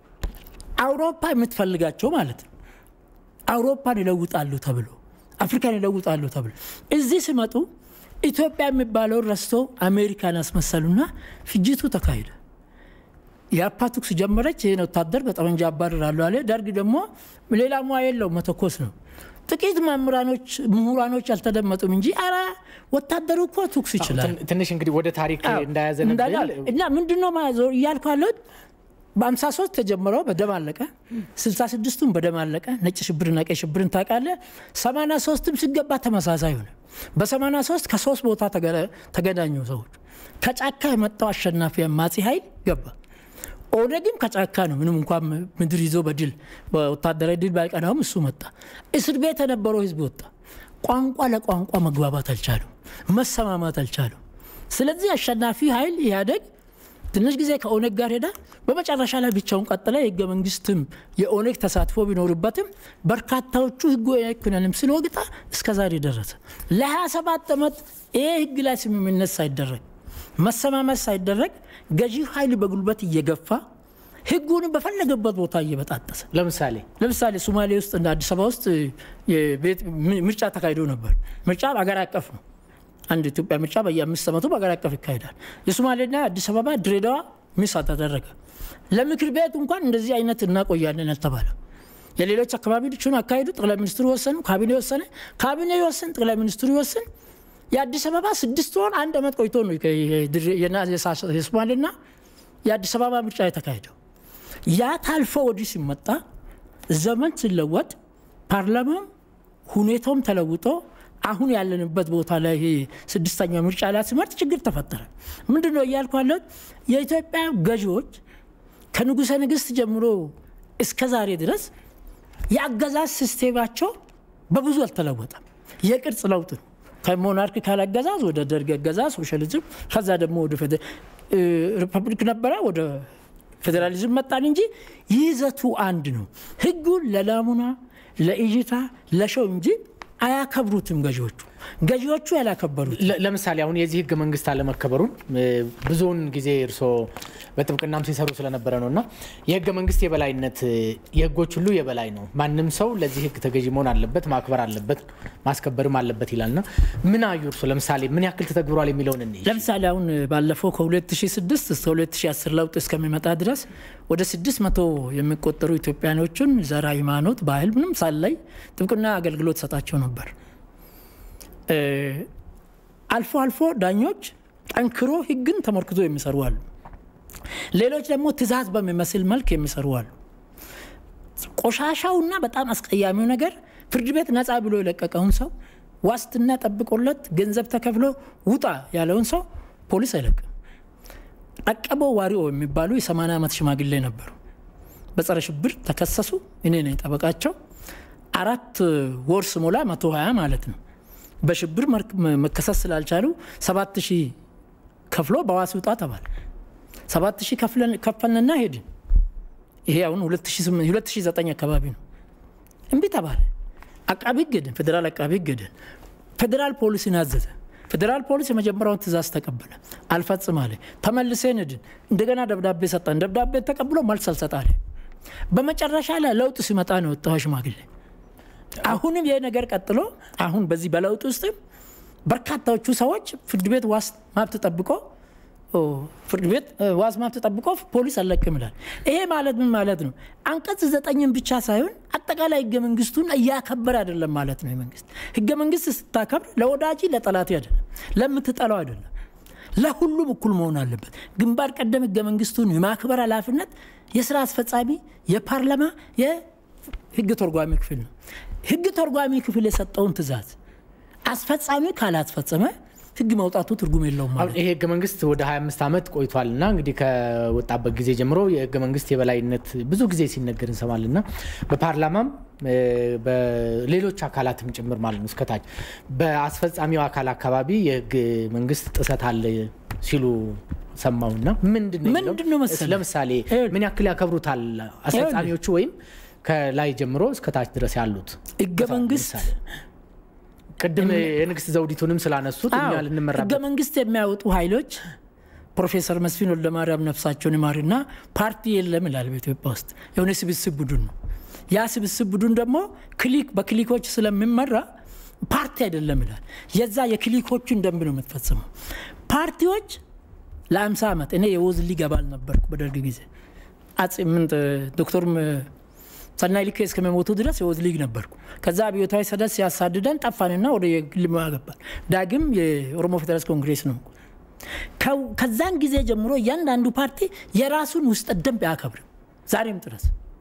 አውሮፓ የምትፈልጋቸው ማለት ነው። አውሮፓን ይለውጣሉ ተብሎ አፍሪካን ይለውጣሉ ተብሎ እዚህ ሲመጡ ኢትዮጵያ የሚባለውን ረስቶ አሜሪካን አስመሰሉና ፍጅቱ ተካሂደ። የአፓ ተኩስ ጀመረች። ይህን ወታደር በጠመንጃ አባርራለሁ አለ። ደርግ ደግሞ ሌላ ሙያ የለው መተኮስ ነው። ጥቂት መምህራኖች፣ ምሁራኖች አልተደመጡም እንጂ ኧረ ወታደሩ እኮ ተኩስ ይችላል። ትንሽ እንግዲህ ወደ ታሪክ እንዳያዘነብል እና ምንድነው እያልኩ ያለሁት በአምሳ ሶስት ተጀምረው በደም አለቀ። ስልሳ ስድስቱም በደም አለቀ። ነጭ ሽብርና ቀይ ሽብርን ታውቃለህ። ሰማንያ ሶስትም ሲገባ ተመሳሳይ ሆነ። በሰማንያ ሶስት ከሶስት ቦታ ተገናኙ ሰዎች። ከጫካ የመጣው አሸናፊ አማጺ ኃይል ገባ። ኦነግም ከጫካ ነው። ምንም እንኳን ምድር ይዞ በድል በወታደራዊ ድል ባይቀናውም እሱ መጣ። እስር ቤት የነበረው ህዝብ ወጣ። ቋንቋ ለቋንቋ መግባባት አልቻሉም፣ መሰማማት አልቻሉም። ስለዚህ አሸናፊ ኃይል ኢህአዴግ ትንሽ ጊዜ ከኦነግ ጋር ሄዳ በመጨረሻ ላይ ብቻውን ቀጥለ የህገ መንግስትም የኦነግ ተሳትፎ ቢኖርበትም በርካታዎቹ ህጉ አይኮነንም ስለወግጣ እስከ ዛሬ ደረሰ። ለ27 ዓመት ይህ ህግ ላይ ስምምነት ሳይደረግ መሰማመት ሳይደረግ ገዢው ኃይል በጉልበት እየገፋ ህጉን በፈለገበት ቦታ እየበጣጠሰ ለምሳሌ ለምሳሌ ሶማሌ ውስጥ እንደ አዲስ አበባ ውስጥ ምርጫ ተካሂዶ ነበር። ምርጫ አገር አቀፍ ነው። አንድ ኢትዮጵያ ምርጫ በየአምስት ዓመቱ በሀገር አቀፍ ይካሄዳል። የሶማሌና አዲስ አበባ ድሬዳዋ ሚስ ተደረገ። ለምክር ቤት እንኳን እንደዚህ አይነት እናቆያለን አልተባለ። የሌሎች አካባቢዎችን አካሄዱ። ጠቅላይ ሚኒስትሩ ወሰኑ፣ ካቢኔ ወሰነ። ካቢኔ ይወስን፣ ጠቅላይ ሚኒስትሩ ይወስን። የአዲስ አበባ ስድስት ወር አንድ ዓመት ቆይቶ ነው የሶማሌና የአዲስ አበባ ምርጫ የተካሄደው። ያ ታልፎ ወዲህ ሲመጣ ዘመን ሲለወጥ ፓርላማም ሁኔታውም ተለውጦ አሁን ያለንበት ቦታ ላይ ይሄ ስድስተኛ ምርጫ ላይ ሲመርጥ ችግር ተፈጠረ። ምንድን ነው እያልኩ ያለሁት የኢትዮጵያ ገዢዎች ከንጉሠ ነገሥት ጀምሮ እስከ ዛሬ ድረስ የአገዛዝ ሲስቴማቸው በብዙ አልተለወጠም። የቅርጽ ለውጥ ነው። ከሞናርኪካል አገዛዝ ወደ ደርግ አገዛዝ ሶሻሊዝም፣ ከዛ ደግሞ ወደ ሪፐብሊክ ነበረ ወደ ፌዴራሊዝም መጣን እንጂ ይዘቱ አንድ ነው። ህጉን ለናሙና ለእይታ ለሸው እንጂ አያከብሩትም ገዢዎቹ ገዢዎቹ ያላከበሩት ለምሳሌ አሁን የዚህ ህገ መንግስት አለመከበሩን ብዙውን ጊዜ እርስዎ በጥብቅናም ሲሰሩ ስለነበረ ነው እና የህገ መንግስት የበላይነት የህጎች ሁሉ የበላይ ነው፣ ማንም ሰው ለዚህ ህግ ተገዢ መሆን አለበት፣ ማክበር አለበት፣ ማስከበርም አለበት ይላልና ምን አዩ እርስዎ? ለምሳሌ ምን ያክል ተተግብሯል የሚለውን እንይ። ለምሳሌ አሁን ባለፈው ከ2006 እስከ 2010 ለውጥ እስከሚመጣ ድረስ ወደ 600 የሚቆጠሩ ኢትዮጵያኖችን ዘር፣ ሃይማኖት፣ ባህል ምንም ሳላይ ጥብቅና አገልግሎት ሰጣቸው ነበር። አልፎ አልፎ ዳኞች ጠንክሮ ህግን ተመርክዞ የሚሰሩ አሉ። ሌሎች ደግሞ ትዕዛዝ በሚመስል መልክ የሚሰሩ አሉ። ቆሻሻውና በጣም አስቀያሚው ነገር ፍርድ ቤት ነፃ ብሎ የለቀቀውን ሰው ዋስትና ጠብቆለት ገንዘብ ተከፍሎ ውጣ ያለውን ሰው ፖሊስ አይለቅም። ጠቀበው ዋሪኦ የሚባሉ የ80 ዓመት ሽማግሌ ነበሩ። በጸረ ሽብር ተከሰሱ። እኔ ነኝ ጠበቃቸው። አራት ወር ስሞላ 120 ማለት ነው በሽብር መከሰስ ስላልቻሉ ሰባት ሺህ ከፍሎ በዋስ ውጣ ተባለ። ሰባት ሺህ ከፈልንና ሄድን። ይሄ አሁን 2009 አካባቢ ነው። እምቢ ተባለ። አቃቢ ሕግ ሄድን። ፌዴራል አቃቢ ሕግ ሄድን። ፌዴራል ፖሊስን አዘዘ። ፌዴራል ፖሊስ የመጀመሪያውን ትእዛዝ ተቀበለ፣ አልፈጽም አለ። ተመልሰን ሄድን። እንደገና ደብዳቤ ሰጠን። ደብዳቤ ተቀብሎ መልስ አልሰጣለ። በመጨረሻ ላይ ለውጥ ሲመጣ ነው የወጣው ሽማግሌ። አሁንም ይህ ነገር ቀጥሎ አሁን በዚህ በለውጥ ውስጥም በርካታዎቹ ሰዎች ፍርድ ቤት ዋስ መብት ጠብቆ ፍርድ ቤት ዋስ መብት ጠብቆ ፖሊስ አለቅም ይላል። ይሄ ማለት ምን ማለት ነው? አንቀጽ ዘጠኝን ብቻ ሳይሆን አጠቃላይ ህገ መንግስቱን እያከበረ አይደለም ማለት ነው። መንግስት ህገ መንግስት ስታከብር ለወዳጅ ለጠላት አይደለም፣ ለምትጠላው አይደለም፣ ለሁሉም እኩል መሆን አለበት። ግንባር ቀደም ህገ መንግስቱን የማክበር ኃላፊነት የስራ አስፈጻሚ፣ የፓርላማ፣ የህግ ተርጓሚ ክፍል ነው። ህግ ተርጓሚ ክፍል የሰጠውን ትእዛዝ አስፈጻሚ ካላስፈጸመ ህግ መውጣቱ ትርጉም የለውም ማለት ይሄ ህገ መንግስት ወደ 25 ዓመት ቆይቷል እና እንግዲህ ከወጣበት ጊዜ ጀምሮ የህገ መንግስት የበላይነት ብዙ ጊዜ ሲነገር እንሰማለን እና በፓርላማም በሌሎች አካላትም ጭምር ማለት ነው እስከታች በአስፈጻሚው አካል አካባቢ የህግ መንግስት ጥሰት አለ ሲሉ ሰማውና ምንድን ነው መሰለህ ለምሳሌ ምን ያክል ያከብሩታል አስፈጻሚዎቹ ወይም ከላይ ጀምሮ እስከታች ድረስ ያሉት ህገ መንግስት ቅድም የንግስት ዘውዲቱንም ስላነሱት እኛ ልንመራበት ህገ መንግስት የሚያወጡ ኃይሎች ፕሮፌሰር መስፍን ወልደማርያም ነፍሳቸውን ይማርና ፓርቲ የለም ይላል በኢትዮጵያ ውስጥ የሆነ ስብስብ ቡድን ነው። ያ ስብስብ ቡድን ደግሞ ክሊክ በክሊኮች ስለሚመራ ፓርቲ አይደለም ይላል። የዛ የክሊኮቹን ደንብ ነው የምትፈጽመው። ፓርቲዎች ለአምሳ ዓመት እኔ የወዝ ሊግ አባል ነበርኩ በደርግ ጊዜ ምን ዶክተር ሰናይ ልክ እስከሚሞቱ ድረስ የወዝ ሊግ ነበርኩ። ከዛ አብዮታዊ ሰደድ ሲያሳድደን ጠፋንና ወደ የግል ገባን። ዳግም የኦሮሞ ፌዴራሊስት ኮንግሬስ ነው። ከዛን ጊዜ ጀምሮ እያንዳንዱ ፓርቲ የራሱን ውስጠ ደንብ አያከብርም። ዛሬም ድረስ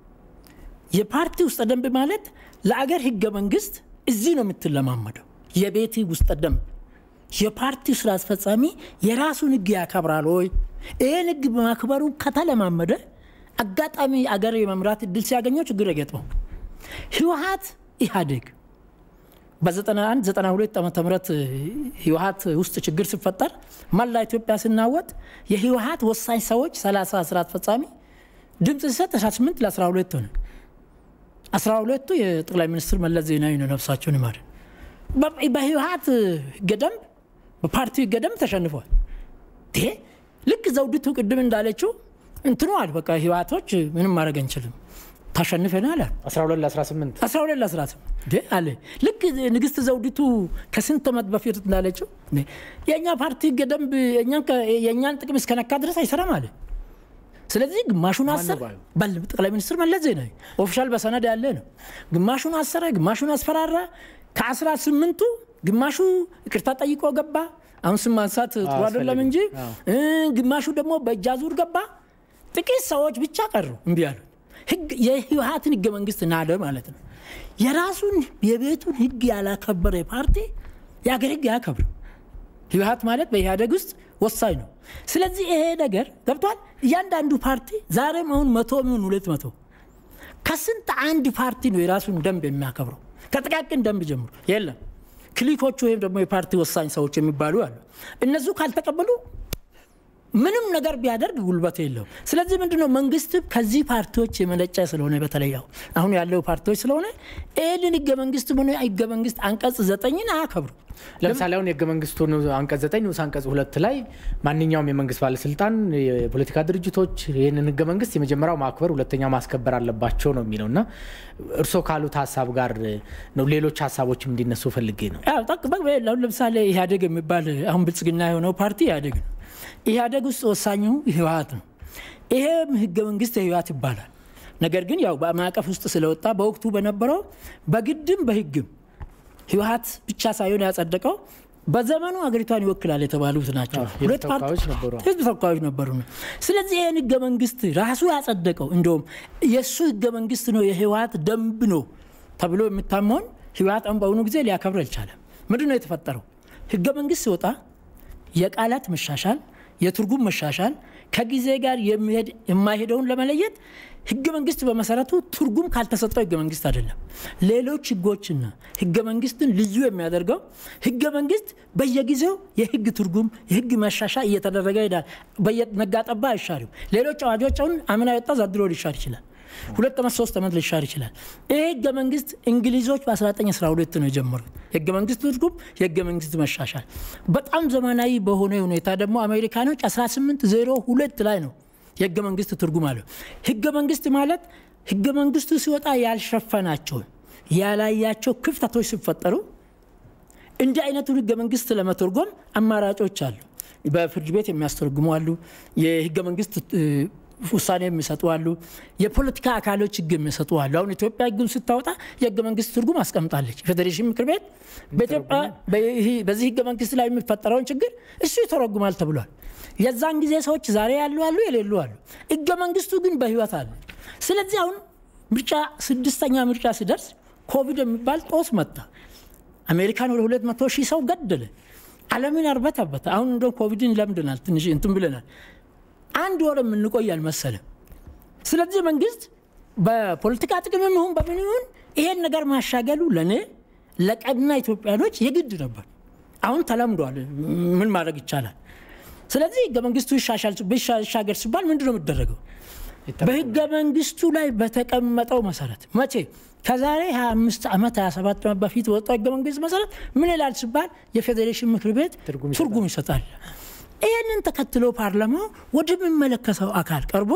የፓርቲ ውስጠ ደንብ ማለት ለአገር ህገ መንግስት እዚህ ነው የምትለማመደው። የቤት ውስጠ ደንብ የፓርቲው ስራ አስፈጻሚ የራሱን ህግ ያከብራል ወይ? ይህን ህግ በማክበሩ ከተለማመደ አጋጣሚ አገር የመምራት እድል ሲያገኘው ችግር የገጥመው ህወሀት ኢህአዴግ በ91 92 ዓመተ ምህረት ህወሀት ውስጥ ችግር ሲፈጠር መላ ኢትዮጵያ ስናወጥ የህወሀት ወሳኝ ሰዎች 30 ስራ አስፈጻሚ ድምፅ ሲሰጥ 18 ለ12 ሆነ። 12ቱ የጠቅላይ ሚኒስትር መለስ ዜናዊ ነው፣ ነፍሳቸውን ይማር። በህወሀት ህገ ደንብ በፓርቲው ህገ ደንብ ተሸንፏል። ልክ ዘውዲቱ ቅድም እንዳለችው እንትኗል በቃ ህወሓቶች ምንም ማድረግ አንችልም ታሸንፈናል አለ 12 ለ18 12 ለ18 አለ ልክ ንግስት ዘውዲቱ ከስንት ዓመት በፊት እንዳለችው የእኛ ፓርቲ ህገ ደንብ የእኛን ጥቅም እስከነካ ድረስ አይሰራም አለ ስለዚህ ግማሹን አሰር ጠቅላይ ሚኒስትር መለስ ዜናዊ ኦፊሻል በሰነድ ያለ ነው ግማሹን አሰረ ግማሹን አስፈራራ ከአስራ ስምንቱ ግማሹ ይቅርታ ጠይቆ ገባ አሁን ስም ማንሳት ጥሩ አይደለም እንጂ ግማሹ ደግሞ በእጅ አዙር ገባ ጥቂት ሰዎች ብቻ ቀሩ እምቢ ያሉት የህወሀትን ህገ መንግስት ናደ ማለት ነው የራሱን የቤቱን ህግ ያላከበረ ፓርቲ የሀገር ህግ ያከብር ህወሀት ማለት በኢህአደግ ውስጥ ወሳኝ ነው ስለዚህ ይሄ ነገር ገብቷል እያንዳንዱ ፓርቲ ዛሬም አሁን መቶ ሚሆን ሁለት መቶ ከስንት አንድ ፓርቲ ነው የራሱን ደንብ የሚያከብረው ከጥቃቅን ደንብ ጀምሮ የለም ክሊኮቹ ወይም ደግሞ የፓርቲ ወሳኝ ሰዎች የሚባሉ አሉ እነሱ ካልተቀበሉ ምንም ነገር ቢያደርግ ጉልበት የለውም ስለዚህ ምንድነው መንግስት ከዚህ ፓርቲዎች የመነጨ ስለሆነ በተለይ አሁን ያለው ፓርቲዎች ስለሆነ ይህንን ህገ መንግስት ሆነ ህገ መንግስት አንቀጽ ዘጠኝን አያከብሩ ለምሳሌ አሁን የህገ መንግስቱ አንቀጽ ዘጠኝ ንዑስ አንቀጽ ሁለት ላይ ማንኛውም የመንግስት ባለስልጣን የፖለቲካ ድርጅቶች ይህንን ህገ መንግስት የመጀመሪያው ማክበር ሁለተኛ ማስከበር አለባቸው ነው የሚለው እና እርስዎ ካሉት ሀሳብ ጋር ነው ሌሎች ሀሳቦችም እንዲነሱ ፈልጌ ነው ለምሳሌ ኢህአዴግ የሚባል አሁን ብልጽግና የሆነው ፓርቲ ኢህአዴግ ነው ኢህአዴግ ውስጥ ወሳኙ ህወሀት ነው ይሄም ህገ መንግስት የህወሀት ይባላል ነገር ግን ያው በማዕቀፍ ውስጥ ስለወጣ በወቅቱ በነበረው በግድም በህግም ህወሀት ብቻ ሳይሆን ያጸደቀው በዘመኑ ሀገሪቷን ይወክላል የተባሉት ናቸው ሁለት ህዝብ ተወካዮች ነበሩ ስለዚህ ይህን ህገ መንግስት ራሱ ያጸደቀው እንደውም የእሱ ህገ መንግስት ነው የህወሀት ደንብ ነው ተብሎ የሚታመውን ህወሀት አሁን በአሁኑ ጊዜ ሊያከብር አልቻለም ምንድን ነው የተፈጠረው ህገ መንግስት ሲወጣ የቃላት መሻሻል የትርጉም መሻሻል ከጊዜ ጋር የሚሄድ የማይሄደውን ለመለየት ህገ መንግስት በመሰረቱ ትርጉም ካልተሰጠው ህገ መንግስት አይደለም። ሌሎች ህጎችና ህገ መንግስትን ልዩ የሚያደርገው ህገ መንግስት በየጊዜው የህግ ትርጉም የህግ መሻሻ እየተደረገ ይሄዳል። በየነጋጠባ አይሻርም። ሌሎች አዋጆች አሁን አምና የወጣ ዘንድሮ ሊሻር ይችላል። ሁለት ዓመት ሶስት ዓመት ሊሻር ይችላል። ይህ ህገ መንግስት እንግሊዞች በ1912 ነው የጀመሩት። የህገ መንግስት ትርጉም የህገ መንግስት መሻሻል በጣም ዘመናዊ በሆነ ሁኔታ ደግሞ አሜሪካኖች 1802 ላይ ነው የህገ መንግስት ትርጉም አለው። ህገ መንግስት ማለት ህገ መንግስቱ ሲወጣ ያልሸፈናቸውን ያላያቸው ክፍተቶች ሲፈጠሩ እንዲህ አይነቱን ህገ መንግስት ለመተርጎም አማራጮች አሉ። በፍርድ ቤት የሚያስተረግሙ አሉ። የህገ መንግስት ውሳኔ የሚሰጡ አሉ። የፖለቲካ አካሎች ህግ የሚሰጡ አሉ። አሁን ኢትዮጵያ ህግን ስታወጣ የህገ መንግስት ትርጉም አስቀምጣለች። የፌዴሬሽን ምክር ቤት በኢትዮጵያ በዚህ ህገ መንግስት ላይ የሚፈጠረውን ችግር እሱ ይተረጉማል ተብሏል። የዛን ጊዜ ሰዎች ዛሬ ያሉ አሉ፣ የሌሉ አሉ። ህገ መንግስቱ ግን በህይወት አለ። ስለዚህ አሁን ምርጫ ስድስተኛ ምርጫ ሲደርስ ኮቪድ የሚባል ጦስ መጣ። አሜሪካን ወደ ሁለት መቶ ሺህ ሰው ገደለ። ዓለምን አርበተበተ። አሁን እንደ ኮቪድን ለምድናል፣ ትንሽ እንትን ብለናል። አንድ ወር የምንቆይ አልመሰለም። ስለዚህ መንግስት በፖለቲካ ጥቅምም ይሁን በምን ይሁን ይሄን ነገር ማሻገሉ ለእኔ ለቀና ኢትዮጵያኖች የግድ ነበር። አሁን ተለምዷል። ምን ማድረግ ይቻላል? ስለዚህ ህገ መንግስቱ ይሻገር ሲባል ምንድን ነው የሚደረገው? በህገ መንግስቱ ላይ በተቀመጠው መሰረት መቼ ከዛሬ 25 ዓመት 27 ዓመት በፊት በወጣው ህገ መንግስት መሰረት ምን ይላል ሲባል የፌዴሬሽን ምክር ቤት ትርጉም ይሰጣል። ይህንን ተከትሎ ፓርላማው ወደሚመለከተው አካል ቀርቦ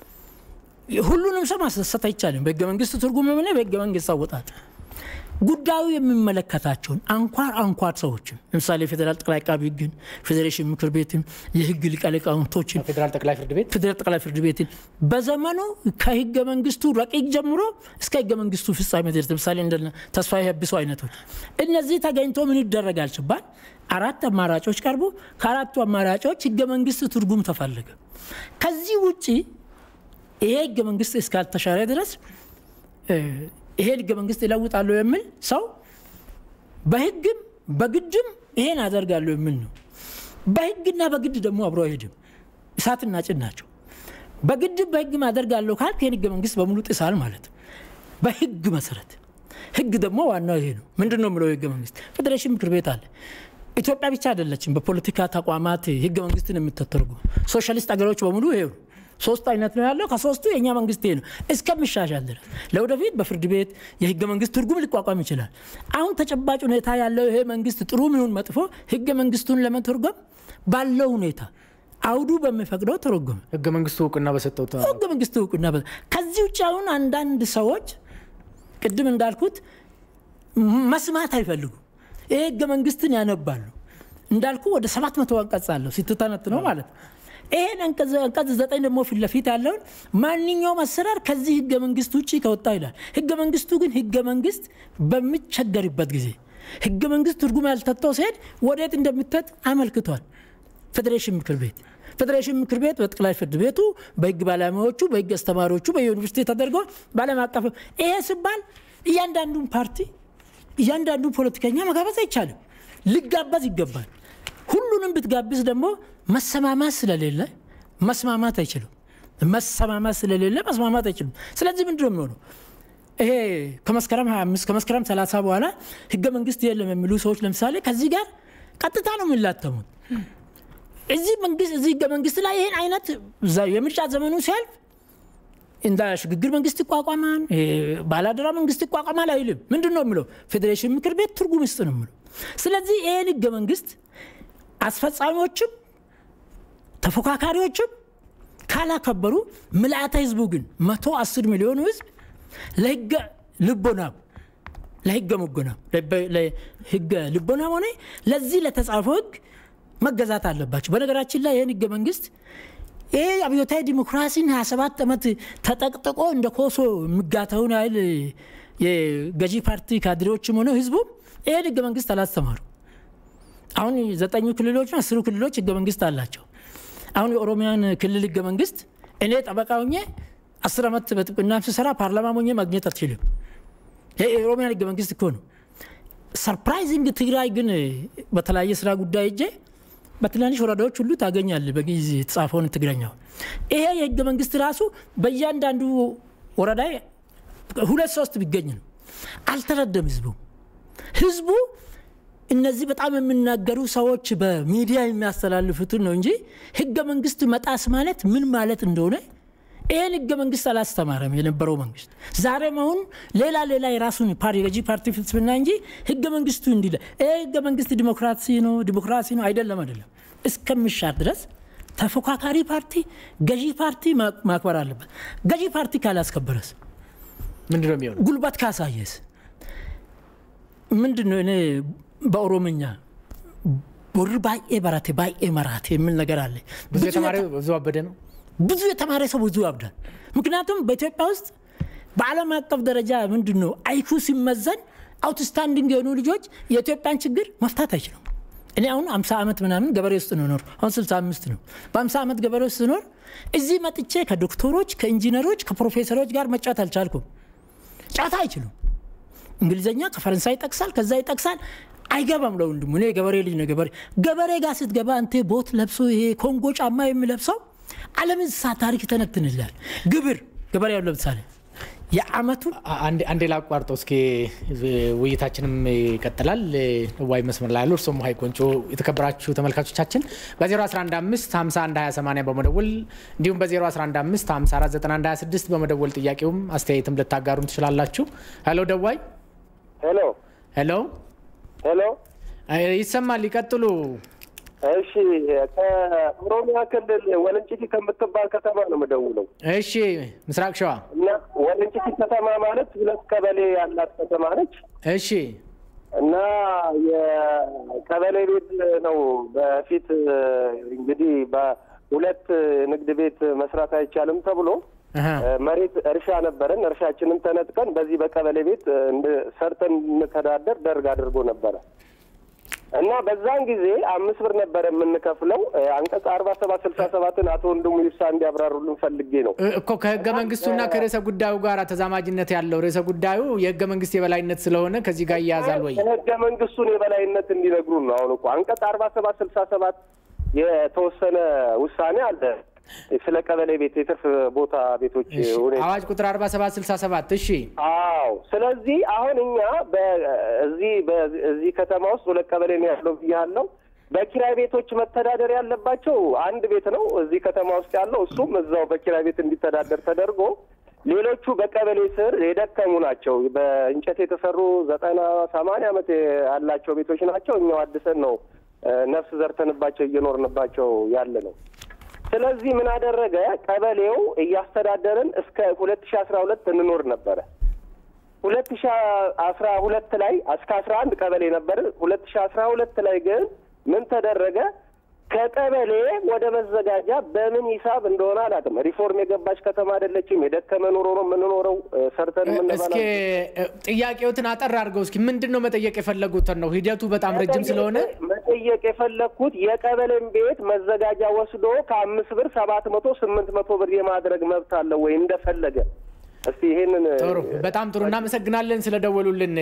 ሁሉንም ሰው ማስደሰት አይቻልም። በህገ መንግስት ትርጉም ሆነ በህገ መንግስት አወጣጥ ጉዳዩ የሚመለከታቸውን አንኳር አንኳር ሰዎችን ለምሳሌ የፌዴራል ጠቅላይ አቃቢ ህግን፣ ፌዴሬሽን ምክር ቤትን፣ የህግ ሊቀ ሊቃውንቶችን፣ ፌዴራል ጠቅላይ ፍርድ ቤት ፌዴራል ጠቅላይ ፍርድ ቤትን በዘመኑ ከህገ መንግስቱ ረቂቅ ጀምሮ እስከ ህገ መንግስቱ ፍጻሜ ድረስ ለምሳሌ እንደ ተስፋዬ ሀብሶ አይነቶች እነዚህ ተገኝቶ ምን ይደረጋል ሲባል አራት አማራጮች ቀርቡ። ከአራቱ አማራጮች ህገ መንግስት ትርጉም ተፈለገ። ከዚህ ውጭ ይሄ ህገ መንግስት እስካልተሻረ ድረስ ይሄን ህገ መንግስት ይለውጣለሁ የሚል ሰው በህግም በግድም ይሄን አደርጋለሁ የሚል ነው። በህግና በግድ ደግሞ አብሮ አይሄድም። እሳትና ጭድ ናቸው። በግድም በህግም አደርጋለሁ ካልክ ይህን ህገ መንግስት በሙሉ ጥሳል ማለት ነው። በህግ መሰረት ህግ ደግሞ ዋናው ይሄ ነው። ምንድን ነው የምለው ህገ መንግስት ፌዴሬሽን ምክር ቤት አለ። ኢትዮጵያ ብቻ አይደለችም በፖለቲካ ተቋማት ህገ መንግስትን የምትተረጉም ሶሻሊስት ሀገሮች በሙሉ ይሄ ነው። ሶስት አይነት ነው ያለው። ከሶስቱ የእኛ መንግስት ይሄ ነው እስከሚሻሻል ድረስ ለወደፊት በፍርድ ቤት የህገ መንግስት ትርጉም ሊቋቋም ይችላል። አሁን ተጨባጭ ሁኔታ ያለው ይሄ መንግስት ጥሩ ይሁን መጥፎ ህገ መንግስቱን ለመተርጎም ባለው ሁኔታ አውዱ በሚፈቅደው ተረጎመ። ህገ መንግስቱ እውቅና በሰጠው ህገ መንግስቱ እውቅና ከዚህ ውጭ አሁን አንዳንድ ሰዎች ቅድም እንዳልኩት መስማት አይፈልጉም። ይሄ ህገ መንግስትን ያነባሉ። እንዳልኩ ወደ ሰባት መቶ አንቀጽ አለው ስትተነት ነው ማለት ነው። ይሄን አንቀጽ ዘጠኝ ደግሞ ፊት ለፊት ያለውን ማንኛውም አሰራር ከዚህ ህገ መንግስት ውጭ ከወጣ ይላል። ህገ መንግስቱ ግን ህገ መንግስት በሚቸገርበት ጊዜ ህገ መንግስት ትርጉም ያልተተው ሲሄድ ወዴት እንደምትት አመልክቷል። ፌዴሬሽን ምክር ቤት ፌዴሬሽን ምክር ቤት በጠቅላይ ፍርድ ቤቱ በህግ ባለሙያዎቹ በህግ አስተማሪዎቹ በዩኒቨርሲቲ ተደርጎ በዓለም አቀፍ ይሄ ሲባል እያንዳንዱን ፓርቲ እያንዳንዱ ፖለቲከኛ መጋበዝ አይቻልም። ሊጋበዝ ይገባል። ሁሉንም ብትጋብዝ ደግሞ መሰማማት ስለሌለ መስማማት አይችሉም። መሰማማት ስለሌለ መስማማት አይችሉም። ስለዚህ ምንድን ነው የሚሆነው? ይሄ ከመስከረም 25 ከመስከረም 30 በኋላ ህገ መንግስት የለም የሚሉ ሰዎች ለምሳሌ ከዚህ ጋር ቀጥታ ነው የሚላተሙት። እዚህ መንግስት እዚህ ህገ መንግስት ላይ ይህን አይነት የምርጫ ዘመኑ ሲያልፍ እንደ ሽግግር መንግስት ይቋቋማል፣ ባላደራ መንግስት ይቋቋማል አይልም። ምንድን ነው የሚለው? ፌዴሬሽን ምክር ቤት ትርጉም ይስጥ ነው የሚለው። ስለዚህ ይህን ህገ መንግስት አስፈጻሚዎችም ተፎካካሪዎችም ካላከበሩ ምልአተ ህዝቡ ግን መቶ አስር ሚሊዮኑ ህዝብ ለህገ ልቦናም ለህገ ሙጎናም ለህገ ልቦናም ሆነ ለዚህ ለተጻፈው ህግ መገዛት አለባቸው። በነገራችን ላይ ይህን ህገ መንግስት ይህ አብዮታዊ ዲሞክራሲን 27 ዓመት ተጠቅጥቆ እንደ ኮሶ የሚጋተውን ያህል የገዢ ፓርቲ ካድሬዎችም ሆነ ህዝቡም ይህን ህገ መንግስት አላስተማሩ። አሁን ዘጠኙ ክልሎች አስሩ ክልሎች ህገ መንግስት አላቸው። አሁን የኦሮሚያን ክልል ህገ መንግስት እኔ ጠበቃ ሆኜ አስር ዓመት በጥብቅና ስሰራ ፓርላማ ሆኜ ማግኘት አትችልም። ይህ የኦሮሚያን ህገ መንግስት እኮ ነው። ሰርፕራይዚንግ ትግራይ ግን በተለያየ ስራ ጉዳይ እጄ በትናንሽ ወረዳዎች ሁሉ ታገኛለህ በጊዜ የተጻፈውን ትግረኛው። ይሄ የህገ መንግስት ራሱ በእያንዳንዱ ወረዳ ሁለት ሶስት ቢገኝ ነው። አልተረደም ህዝቡ ህዝቡ እነዚህ በጣም የሚናገሩ ሰዎች በሚዲያ የሚያስተላልፉትን ነው እንጂ ህገ መንግስት መጣስ ማለት ምን ማለት እንደሆነ ይህን ህገ መንግስት አላስተማረም የነበረው መንግስት። ዛሬም አሁን ሌላ ሌላ የራሱን የገዢ ፓርቲ ፍልስፍና እንጂ ህገ መንግስቱ እንዲለ ይህ ህገ መንግስት ዲሞክራሲ ነው ዲሞክራሲ ነው አይደለም አይደለም። እስከሚሻር ድረስ ተፎካካሪ ፓርቲ ገዢ ፓርቲ ማክበር አለበት። ገዢ ፓርቲ ካላስከበረስ ምንድን ነው የሚሆነው? ጉልበት ካሳየስ ምንድን ነው? እኔ በኦሮምኛ ቦር ባኤ በራቴ ባኤ መራቴ የሚል ነገር አለ። ብዙ የተማረ ብዙ አበደ ነው። ብዙ የተማረ ሰው ብዙ ያብዳል። ምክንያቱም በኢትዮጵያ ውስጥ በዓለም አቀፍ ደረጃ ምንድን ነው አይኩ ሲመዘን አውትስታንዲንግ የሆኑ ልጆች የኢትዮጵያን ችግር መፍታት አይችሉም። እኔ አሁን አምሳ ዓመት ምናምን ገበሬ ውስጥ ነው ኖር አሁን ስልሳ አምስት ነው። በአምሳ ዓመት ገበሬ ውስጥ ስኖር እዚህ መጥቼ ከዶክተሮች ከኢንጂነሮች ከፕሮፌሰሮች ጋር መጫወት አልቻልኩም። ጫታ አይችሉም። እንግሊዝኛ ከፈረንሳይ ይጠቅሳል፣ ከዛ ይጠቅሳል። አይገባም ለወንድሙ። እኔ ገበሬ ልጅ ነው። ገበሬ ገበሬ ጋር ስትገባ አንተ ቦት ለብሶ ይሄ ኮንጎ ጫማ የሚለብሰው ዓለም እንስሳ ታሪክ ይተነትንላል። ግብር ገበሬውን ለምሳሌ የአመቱ አንዴ ላቋርጠው እስኪ ውይይታችንም ይቀጥላል። ዋይ መስመር ላይ ያሉ እርሶም ሀይ ቆንጮ የተከበራችሁ ተመልካቾቻችን በ0115 512080 በመደወል እንዲሁም በ0115 549126 በመደወል ጥያቄውም አስተያየትም ልታጋሩን ትችላላችሁ። ሄሎ ደዋይ ሄሎ ሄሎ ሄሎ ይሰማል። ይቀጥሉ። እሺ ከኦሮሚያ ክልል ወለንጭቲ ከምትባል ከተማ ነው የምደውለው። እሺ ምስራቅ ሸዋ እና ወለንጭቲ ከተማ ማለት ሁለት ቀበሌ ያላት ከተማ ነች። እሺ እና የቀበሌ ቤት ነው በፊት እንግዲህ በሁለት ንግድ ቤት መስራት አይቻልም ተብሎ መሬት እርሻ ነበረን። እርሻችንን ተነጥቀን በዚህ በቀበሌ ቤት ሰርተን እንተዳደር ደርግ አድርጎ ነበረ እና በዛን ጊዜ አምስት ብር ነበረ የምንከፍለው። አንቀጽ አርባ ሰባት ስልሳ ሰባትን አቶ ወንድሙ ይብሳ እንዲያብራሩልን ፈልጌ ነው እኮ ከህገ መንግስቱና ከርዕሰ ጉዳዩ ጋር ተዛማጅነት ያለው ርዕሰ ጉዳዩ የህገ መንግስት የበላይነት ስለሆነ ከዚህ ጋር ይያዛል ወይ? የህገ መንግስቱን የበላይነት እንዲነግሩን ነው። አሁን እኮ አንቀጽ አርባ ሰባት ስልሳ ሰባት የተወሰነ ውሳኔ አለ ስለ ቀበሌ ቤት የትርፍ ቦታ ቤቶች ሁኔታ አዋጅ ቁጥር አርባ ሰባት ስልሳ ሰባት እሺ አዎ ስለዚህ አሁን እኛ በዚህ በዚህ ከተማ ውስጥ ሁለት ቀበሌ ነው ያለው ብያለሁ በኪራይ ቤቶች መተዳደር ያለባቸው አንድ ቤት ነው እዚህ ከተማ ውስጥ ያለው እሱም እዛው በኪራይ ቤት እንዲተዳደር ተደርጎ ሌሎቹ በቀበሌ ስር የደከሙ ናቸው በእንጨት የተሰሩ ዘጠና ሰማንያ ዓመት ያላቸው ቤቶች ናቸው እኛው አድሰን ነው ነፍስ ዘርተንባቸው እየኖርንባቸው ያለ ነው ስለዚህ ምን አደረገ? ቀበሌው እያስተዳደርን እስከ ሁለት ሺ አስራ ሁለት እንኖር ነበረ። ሁለት ሺ አስራ ሁለት ላይ እስከ አስራ አንድ ቀበሌ ነበር። ሁለት ሺ አስራ ሁለት ላይ ግን ምን ተደረገ? ከቀበሌ ወደ መዘጋጃ በምን ሂሳብ እንደሆነ አላውቅም። ሪፎርም የገባች ከተማ አይደለችም። የደከመ ኑሮ ነው የምንኖረው። ሰርተን እስኪ ጥያቄዎትን አጠር አድርገው እስኪ ምንድን ነው መጠየቅ የፈለጉትን ነው? ሂደቱ በጣም ረጅም ስለሆነ መጠየቅ የፈለግኩት የቀበሌን ቤት መዘጋጃ ወስዶ ከአምስት ብር ሰባት መቶ ስምንት መቶ ብር የማድረግ መብት አለው ወይ እንደፈለገ? እስቲ ይሄንን ጥሩ፣ በጣም ጥሩ እናመሰግናለን ስለደወሉልን።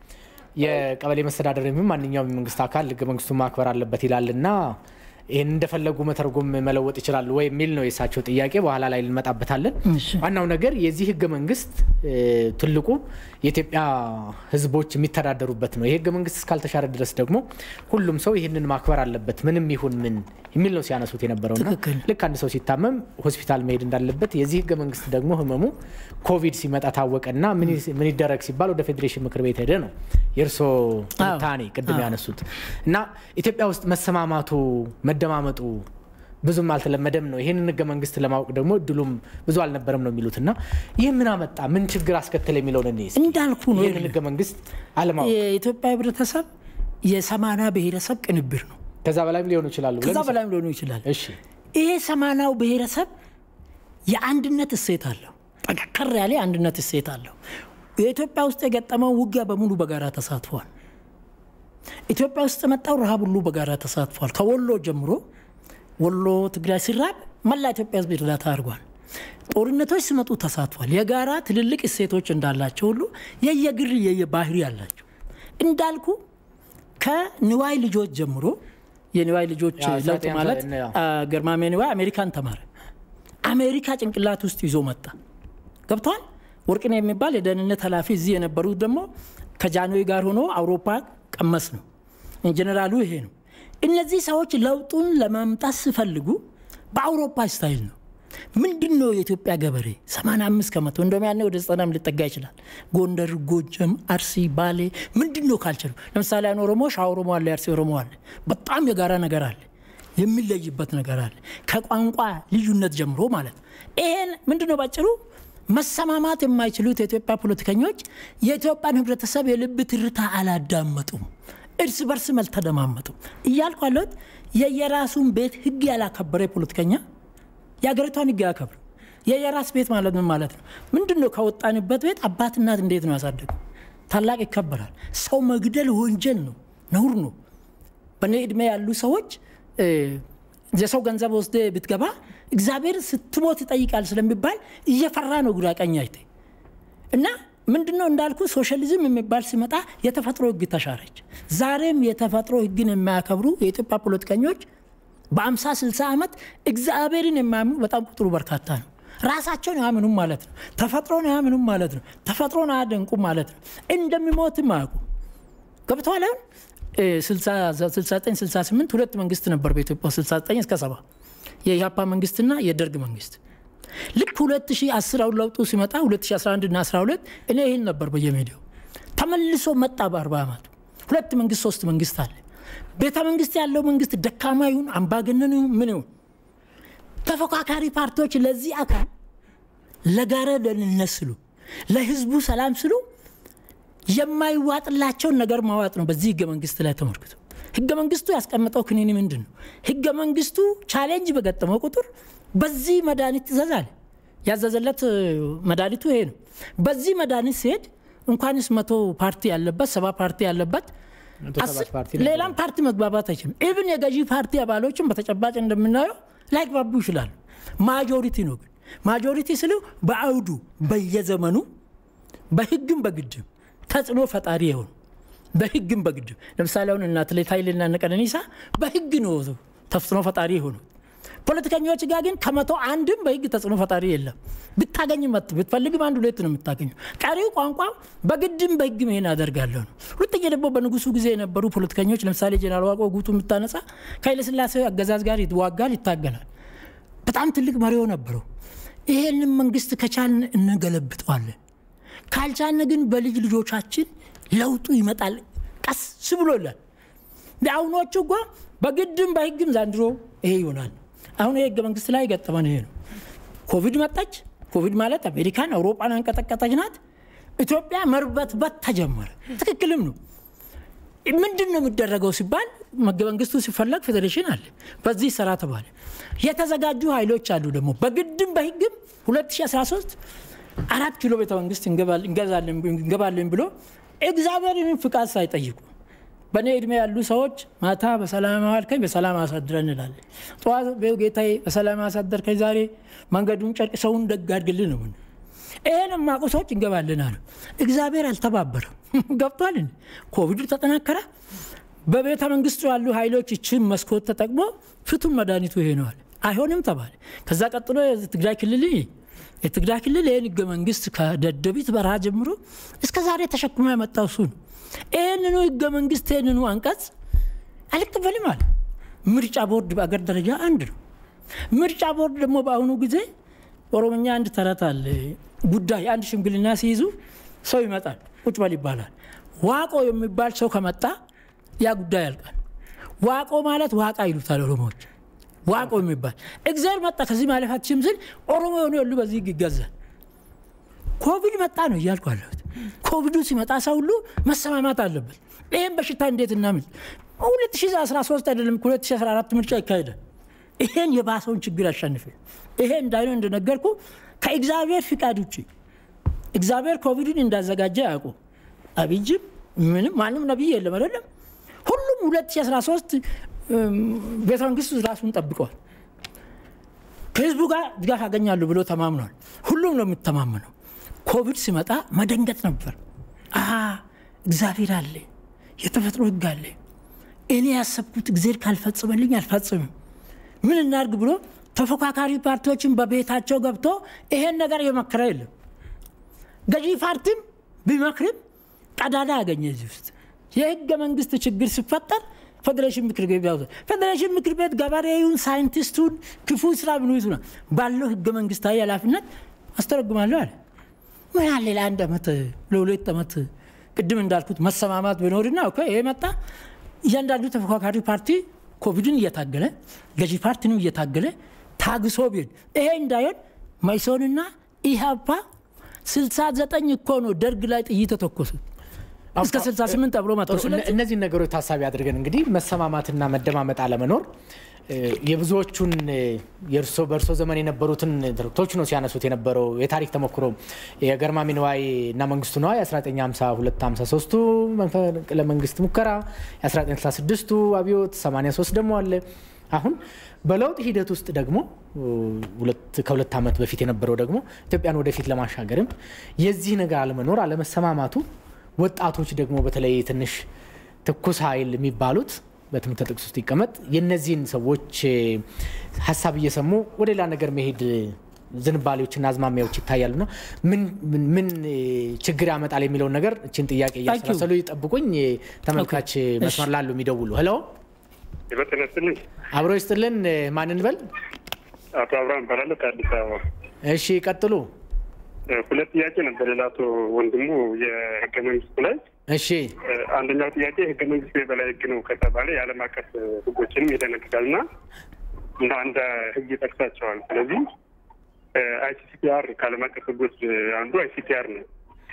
የቀበሌ መስተዳደር የሚሆን ማንኛውም የመንግስት አካል ህገ መንግስቱን ማክበር አለበት ይላልና ይህን እንደፈለጉ መተርጎም መለወጥ ይችላሉ ወይ የሚል ነው የእሳቸው ጥያቄ። በኋላ ላይ እንመጣበታለን። ዋናው ነገር የዚህ ህገ መንግስት ትልቁ የኢትዮጵያ ህዝቦች የሚተዳደሩበት ነው። ይህ ህገ መንግስት እስካልተሻረ ድረስ ደግሞ ሁሉም ሰው ይህንን ማክበር አለበት ምንም ይሁን ምን የሚል ነው ሲያነሱት የነበረውና ልክ አንድ ሰው ሲታመም ሆስፒታል መሄድ እንዳለበት የዚህ ህገ መንግስት ደግሞ ህመሙ ኮቪድ ሲመጣ ታወቀና ምን ይደረግ ሲባል ወደ ፌዴሬሽን ምክር ቤት ሄደ ነው የእርሶ ትንታኔ ቅድም ያነሱት እና ኢትዮጵያ ውስጥ መሰማማቱ መደማመጡ ብዙም አልተለመደም ነው። ይህንን ህገ መንግስት ለማወቅ ደግሞ እድሉም ብዙ አልነበረም ነው የሚሉት እና ይህ ምን አመጣ ምን ችግር አስከተለ የሚለውን እኔ እንዳልኩ ነው ይህንን ህገ መንግስት አለማወቅ የኢትዮጵያ ህብረተሰብ የሰማና ብሔረሰብ ቅንብር ነው። ከዛ በላይም ሊሆኑ ይችላሉ። ከዛ በላይም ሊሆኑ ይችላል። እሺ ይሄ ሰማናው ብሔረሰብ የአንድነት እሴት አለው። ጠንከር ያለ የአንድነት እሴት አለው። የኢትዮጵያ ውስጥ የገጠመው ውጊያ በሙሉ በጋራ ተሳትፏል። ኢትዮጵያ ውስጥ የመጣው ረሃብ ሁሉ በጋራ ተሳትፏል። ከወሎ ጀምሮ ወሎ ትግራይ ሲራብ መላ ኢትዮጵያ ህዝብ እርዳታ አድርጓል። ጦርነቶች ሲመጡ ተሳትፏል። የጋራ ትልልቅ እሴቶች እንዳላቸው ሁሉ የየግል የየባህሪ አላቸው። እንዳልኩ ከንዋይ ልጆች ጀምሮ የኒዋይ ልጆች ያ ለውጥ ዛጤ ማለት አንተ- ያ። አ፣ ገርማሜ ኒዋይ አሜሪካን ተማረ። አሜሪካ ጭንቅላት ውስጥ ይዞ መጣ። ገብተዋል። ወርቅነህ የሚባል የደህንነት ኃላፊ እዚህ የነበሩት ደግሞ ከጃንሆይ ጋር ሆኖ አውሮፓ ቀመስ ነው። ጀኔራሉ ይሄ ነው። እነዚህ ሰዎች ለውጡን ለማምጣት ሲፈልጉ በአውሮፓ ስታይል ነው። ምንድን ነው የኢትዮጵያ ገበሬ 85 ከመቶ እንደውም ያኔ ወደ ዘጠናም ሊጠጋ ይችላል። ጎንደር፣ ጎጀም፣ አርሲ፣ ባሌ ምንድን ነው ካልቸሩ? ለምሳሌ ያን ኦሮሞ ሻ ኦሮሞ አለ፣ የአርሲ ኦሮሞ አለ። በጣም የጋራ ነገር አለ፣ የሚለይበት ነገር አለ። ከቋንቋ ልዩነት ጀምሮ ማለት ነው። ይሄን ምንድን ነው ባጭሩ መሰማማት የማይችሉት የኢትዮጵያ ፖለቲከኞች የኢትዮጵያን ህብረተሰብ የልብ ትርታ አላዳመጡም፣ እርስ በርስ አልተደማመጡም እያልኩ ያለሁት የየራሱን ቤት ህግ ያላከበረ ፖለቲከኛ የሀገሪቷን ህግ ያከብር። የየራስ ቤት ማለት ምን ማለት ነው? ምንድን ነው? ከወጣንበት ቤት አባት እናት እንዴት ነው ያሳደጉ? ታላቅ ይከበራል። ሰው መግደል ወንጀል ነው፣ ነውር ነው። በእኔ እድሜ ያሉ ሰዎች እ፣ የሰው ገንዘብ ወስደ ብትገባ እግዚአብሔር ስትሞት ይጠይቃል ስለሚባል እየፈራ ነው ግራ ቀኝ አይተ እና ምንድን ነው እንዳልኩ ሶሻሊዝም የሚባል ሲመጣ የተፈጥሮ ህግ ተሻረች። ዛሬም የተፈጥሮ ህግን የማያከብሩ የኢትዮጵያ ፖለቲከኞች በአምሳ ስልሳ ዓመት እግዚአብሔርን የማያምኑ በጣም ቁጥሩ በርካታ ነው። ራሳቸውን አያምኑም ማለት ነው። ተፈጥሮን አያምኑም ማለት ነው። ተፈጥሮን አያደንቁም ማለት ነው። እንደሚሞትም አያውቁ ገብተዋል። አሁን እ፣ 69 68 ሁለት መንግስት ነበር በኢትዮጵያ 69 እስከ 70 የኢህአፓ መንግስትና የደርግ መንግስት ልክ 2010 አሁን ለውጡ ሲመጣ 2011 እና 12 እኔ ይህን ነበር በየሜዲያው ተመልሶ መጣ። በ40 ዓመቱ ሁለት መንግስት ሶስት መንግስት አለ። ቤተ መንግስት ያለው መንግስት ደካማ ይሁን አምባገነን ይሁን ምን ይሁን ተፎካካሪ ፓርቲዎች ለዚህ አካል ለጋራ ደህንነት ስሉ ለህዝቡ ሰላም ስሉ የማይዋጥላቸውን ነገር ማዋጥ ነው። በዚህ ህገ መንግስት ላይ ተመልክቶ ህገ መንግስቱ ያስቀመጠው ክኒኒ ምንድን ነው? ህገ መንግስቱ ቻሌንጅ በገጠመው ቁጥር በዚህ መድኃኒት ትእዛዛል። ያዘዘለት እ፣ መድኃኒቱ ይሄ ነው። በዚህ መድኃኒት ሲሄድ እንኳንስ መቶ ፓርቲ ያለበት ሰባ ፓርቲ ያለበት መቶ ሰባት አስር ፓርቲ ነበር። ሌላም ፓርቲ መግባባት አይችልም። ኢብን የገዢ ፓርቲ አባሎችን በተጨባጭ እንደምናየው ላይግባቡ ይችላሉ። ማጆሪቲ ነው ግን ማጆሪቲ ስለው በአውዱ በየዘመኑ በህግም በግድም ተጽዕኖ ፈጣሪ የሆኑ በህግም በግድም ለምሳሌ አሁን እነ አትሌት ኃይሌና እነ ቀነኒሳ በህግ ነው ተጽዕኖ ፈጣሪ የሆኑት። ፖለቲከኞች ጋር ግን ከመቶ አንድም በህግ ተጽዕኖ ፈጣሪ የለም። ብታገኝ መት ብትፈልግም አንድ ሁለት ነው የምታገኘው። ቀሪው ቋንቋ በግድም በህግም ይሄን አደርጋለሁ ነው። ሁለተኛ ደግሞ በንጉሱ ጊዜ የነበሩ ፖለቲከኞች ለምሳሌ ጀነራል ዋቆ ጉቱ የምታነሳ ከኃይለስላሴ አገዛዝ ጋር ይዋጋል፣ ይታገላል። በጣም ትልቅ መሪው ነበረው። ይሄንን መንግስት ከቻልን እንገለብጠዋለን፣ ካልቻልን ግን በልጅ ልጆቻችን ለውጡ ይመጣል ቀስ ብሎ ይላል። አሁኖቹ እኮ በግድም በህግም ዘንድሮ ይሄ ይሆናል። አሁን ይሄ ህገ መንግስት ላይ ገጠመን ይሄ ነው። ኮቪድ መጣች። ኮቪድ ማለት አሜሪካን አውሮፓን አንቀጠቀጠች ናት። ኢትዮጵያ መርበትበት ተጀመረ። ትክክልም ነው። ምንድን ነው የሚደረገው ሲባል ህገ መንግስቱ ሲፈለግ ፌዴሬሽን አለ፣ በዚህ ስራ ተባለ። የተዘጋጁ ኃይሎች አሉ ደግሞ በግድም በህግም 2013 አራት ኪሎ ቤተ መንግስት እንገባለን ብሎ እግዚአብሔርን ፍቃድ ሳይጠይቁ በእኔ እድሜ ያሉ ሰዎች ማታ በሰላም አዋልከኝ በሰላም አሳድረን እንላለን። ጠዋት ጌታዬ በሰላም አሳደርከኝ ዛሬ መንገዱን ጨርቅ ሰውን ደግ አድርግልን ነው ምን ይህን የማውቁ ሰዎች እንገባለን አሉ። እግዚአብሔር አልተባበረም። ገብቷል። ኮቪዱ ተጠናከረ። በቤተ መንግስቱ ያሉ ኃይሎች ይችን መስኮት ተጠቅሞ ፍቱን መድኃኒቱ ይሄ ነዋል። አይሆንም ተባለ። ከዛ ቀጥሎ የትግራይ ክልል የትግራይ ክልል ይህን ህገ መንግስት ከደደቢት በረሃ ጀምሮ እስከ ዛሬ ተሸክሞ ያመጣው እሱ ነው። ይህንኑ ህገ መንግስት ይህንኑ አንቀጽ አልቀበልም አለ። ምርጫ ቦርድ በአገር ደረጃ አንድ ነው። ምርጫ ቦርድ ደግሞ በአሁኑ ጊዜ ኦሮምኛ አንድ ተረት አለ። ጉዳይ አንድ ሽምግልና ሲይዙ ሰው ይመጣል፣ ቁጭ በል ይባላል። ዋቆ የሚባል ሰው ከመጣ ያ ጉዳይ ያልቃል። ዋቆ ማለት ዋቃ ይሉታል ኦሮሞዎች። ዋቆ የሚባል እግዚአብሔር መጣ ከዚህ ማለፍ አትችልም ስል ኦሮሞ የሆኑ ያሉ በዚህ ይገዛል። ኮቪድ መጣ ነው እያልኩ አለሁት። ኮቪዱ ሲመጣ ሰው ሁሉ መሰማማት አለበት። ይህም በሽታ እንዴት እናምል? 2013 አይደለም 2014 ምርጫ ይካሄዳል። ይሄን የባሰውን ችግር ያሸንፍ። ይሄ እንዳይነው እንደነገርኩ ከእግዚአብሔር ፍቃድ ውጭ እግዚአብሔር ኮቪድን እንዳዘጋጀ ያውቁ። አብይም ምንም ማንም ነቢይ የለም አይደለም። ሁሉም 2013 ቤተ መንግስት ራሱን ጠብቀዋል። ከህዝቡ ጋር ድጋፍ ያገኛሉ ብሎ ተማምኗል። ሁሉም ነው የምተማመነው። ኮቪድ ሲመጣ መደንገጥ ነበር። አ እግዚአብሔር አለ፣ የተፈጥሮ ህግ አለ። እኔ ያሰብኩት እግዜር ካልፈጽመልኝ አልፈጽምም፣ ምን እናድርግ ብሎ ተፎካካሪ ፓርቲዎችን በቤታቸው ገብቶ ይሄን ነገር የመከረ የለም። ገዢ ፓርቲም ቢመክርም ቀዳዳ ያገኘ እዚህ ውስጥ የህገ መንግስት ችግር ሲፈጠር ፌዴሬሽን ምክር ቤት ያው ፌዴሬሽን ምክር ቤት ገበሬውን፣ ሳይንቲስቱን፣ ክፉ ስራ ብንይዙ ነው ባለው ህገ መንግስታዊ ኃላፊነት አስተረጉማለሁ አለ። ምን አለ ለአንድ ዓመት ለሁለት ዓመት ቅድም እንዳልኩት መሰማማት ቢኖርና እኮ ይሄ መጣ። እያንዳንዱ ተፎካካሪ ፓርቲ ኮቪድን እየታገለ ገዢ ፓርቲንም እየታገለ ታግሶ ቢሄድ ይሄ እንዳይሆን መኢሶንና ኢህአፓ 69 እኮ ነው ደርግ ላይ ጥይት ተተኮሱት እስከ 68 አብሮ መጥቶ እነዚህን ነገሮች ታሳቢ አድርገን እንግዲህ መሰማማትና መደማመጥ አለመኖር የብዙዎቹን የእርሶ በእርሶ ዘመን የነበሩትን ትርክቶች ነው ሲያነሱት የነበረው የታሪክ ተሞክሮ የገርማሜ ንዋይ እና መንግስቱ ንዋይ 1952 መፈንቅለ መንግስት ሙከራ የ1966ቱ አብዮት 83 ደግሞ አለ። አሁን በለውጥ ሂደት ውስጥ ደግሞ ከሁለት ዓመት በፊት የነበረው ደግሞ ኢትዮጵያን ወደፊት ለማሻገርም የዚህ ነገር አለመኖር አለመሰማማቱ ወጣቶች ደግሞ በተለይ ትንሽ ትኩስ ኃይል የሚባሉት በትምህርት ጥቅስ ውስጥ ይቀመጥ የነዚህን ሰዎች ሀሳብ እየሰሙ ወደ ሌላ ነገር መሄድ ዝንባሌዎችና አዝማሚያዎች ይታያሉና ምን ችግር ያመጣል የሚለውን ነገር እችን ጥያቄ እያሰላሰሉ ይጠብቁኝ። ተመልካች መስመር ላሉ የሚደውሉ ሄሎ፣ ይበጥነስልኝ አብሮ ይስጥልን። ማንን በል? አቶ አብርሃም እባላለሁ ከአዲስ አበባ። እሺ ቀጥሉ። ሁለት ጥያቄ ነበር ለአቶ ወንድሙ የህገ መንግስቱ ላይ እሺ አንደኛው ጥያቄ ህገ መንግስቱ የበላይ ህግ ነው ከተባለ የዓለም አቀፍ ህጎችንም ይደነግጋል እና እንደ አንድ ህግ ይጠቅሳቸዋል። ስለዚህ አይሲሲፒአር ከዓለም አቀፍ ህጎች አንዱ አይሲፒአር ነው።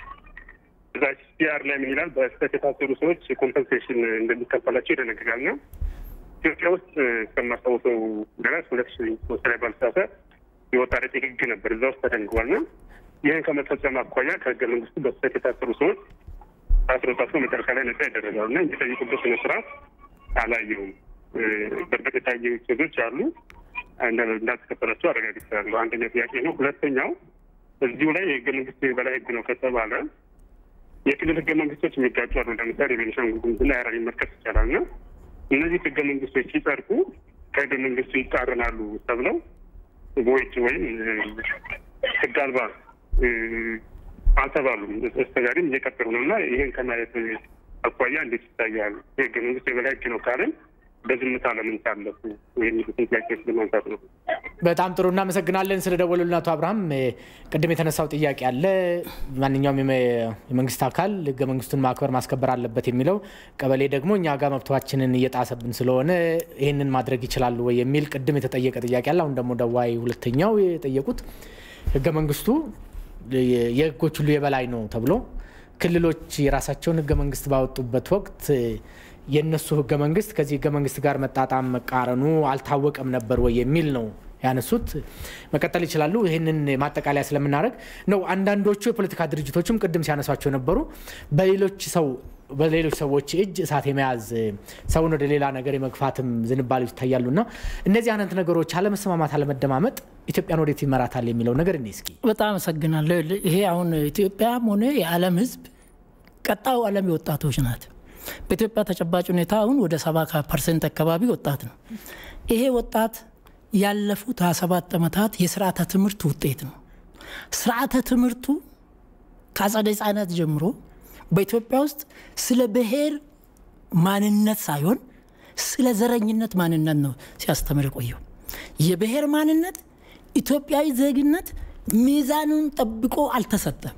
እዛ አይሲሲፒአር ላይ ምን ይላል? በስህተት የታሰሩ ሰዎች ኮምፐንሴሽን እንደሚከፈላቸው ይደነግጋል እና ኢትዮጵያ ውስጥ እስከማስታውሰው ድረስ ሁለት ሺ ሶስት ላይ ባልሳሳት የወጣ ረቂቅ ህግ ነበር እዛ ውስጥ ተደንግጓል እና ይህን ከመፈጸም አኳያ ከህገ መንግስቱ በስህተት የታሰሩ ሰዎች ታስሮ ታስሮ መጨረሻ ላይ ነጻ ያደረጋሉ እና የሚጠይቁበት ስነ ስርዓት አላየውም። በእርግጥ የታየ ኬዞች አሉ እንዳልተከፈላቸው አረጋግጫለሁ። አንደኛው ጥያቄ ነው። ሁለተኛው እዚሁ ላይ የህገ መንግስቱ የበላይ ህግ ነው ከተባለ የክልል ህገ መንግስቶች የሚጋጩ አሉ። ለምሳሌ የቤኒሻንጉል ጉሙዝና የሀረሪን መጥቀስ ይቻላል እና እነዚህ ህገ መንግስቶች ሲጸድቁ ከህገ መንግስቱ ይቃረናሉ ተብለው ቦይድ ወይም ህግ አልባ አልተባሉም። አስተጋሪም እየቀጠሉ ነው እና ይህን ከማየት አኳያ እንዴት ይታያል? የህገ መንግስት የበላይ ህግ ነው ካለን በዝምታ ለምን ታለፉ የሚሉትን ጥያቄ ለማንሳት ነው። በጣም ጥሩ እናመሰግናለን ስለደወሉልን አቶ አብርሃም። ቅድም የተነሳው ጥያቄ አለ። ማንኛውም የመንግስት አካል ህገ መንግስቱን ማክበር ማስከበር አለበት የሚለው ቀበሌ ደግሞ እኛ ጋር መብቷችንን እየጣሰብን ስለሆነ ይህንን ማድረግ ይችላሉ ወይ የሚል ቅድም የተጠየቀ ጥያቄ አለ። አሁን ደግሞ ደዋይ ሁለተኛው የጠየቁት ህገ መንግስቱ የህጎች ሁሉ የበላይ ነው ተብሎ ክልሎች የራሳቸውን ህገ መንግስት ባወጡበት ወቅት የእነሱ ህገ መንግስት ከዚህ ህገ መንግስት ጋር መጣጣም መቃረኑ አልታወቀም ነበር ወይ የሚል ነው ያነሱት። መቀጠል ይችላሉ። ይህንን ማጠቃለያ ስለምናደርግ ነው። አንዳንዶቹ የፖለቲካ ድርጅቶችም ቅድም ሲያነሷቸው የነበሩ በሌሎች ሰው በሌሎች ሰዎች እጅ እሳት የመያዝ ሰውን ወደ ሌላ ነገር የመግፋትም ዝንባሌዎች ይታያሉ እና እነዚህ አይነት ነገሮች አለመሰማማት፣ አለመደማመጥ ኢትዮጵያን ወዴት ይመራታል የሚለው ነገር እኔ እስኪ በጣም አመሰግናለሁ። ይሄ አሁን ኢትዮጵያም ሆነ የዓለም ህዝብ ቀጣዩ ዓለም የወጣቶች ናት። በኢትዮጵያ ተጨባጭ ሁኔታ አሁን ወደ ሰባ ፐርሰንት አካባቢ ወጣት ነው። ይሄ ወጣት ያለፉት 27 ዓመታት የስርዓተ ትምህርት ውጤት ነው። ስርዓተ ትምህርቱ ከአጸደ ህጻናት ጀምሮ በኢትዮጵያ ውስጥ ስለ ብሔር ማንነት ሳይሆን ስለ ዘረኝነት ማንነት ነው ሲያስተምር የቆየው። የብሔር ማንነት ኢትዮጵያዊ ዜግነት ሚዛኑን ጠብቆ አልተሰጠም።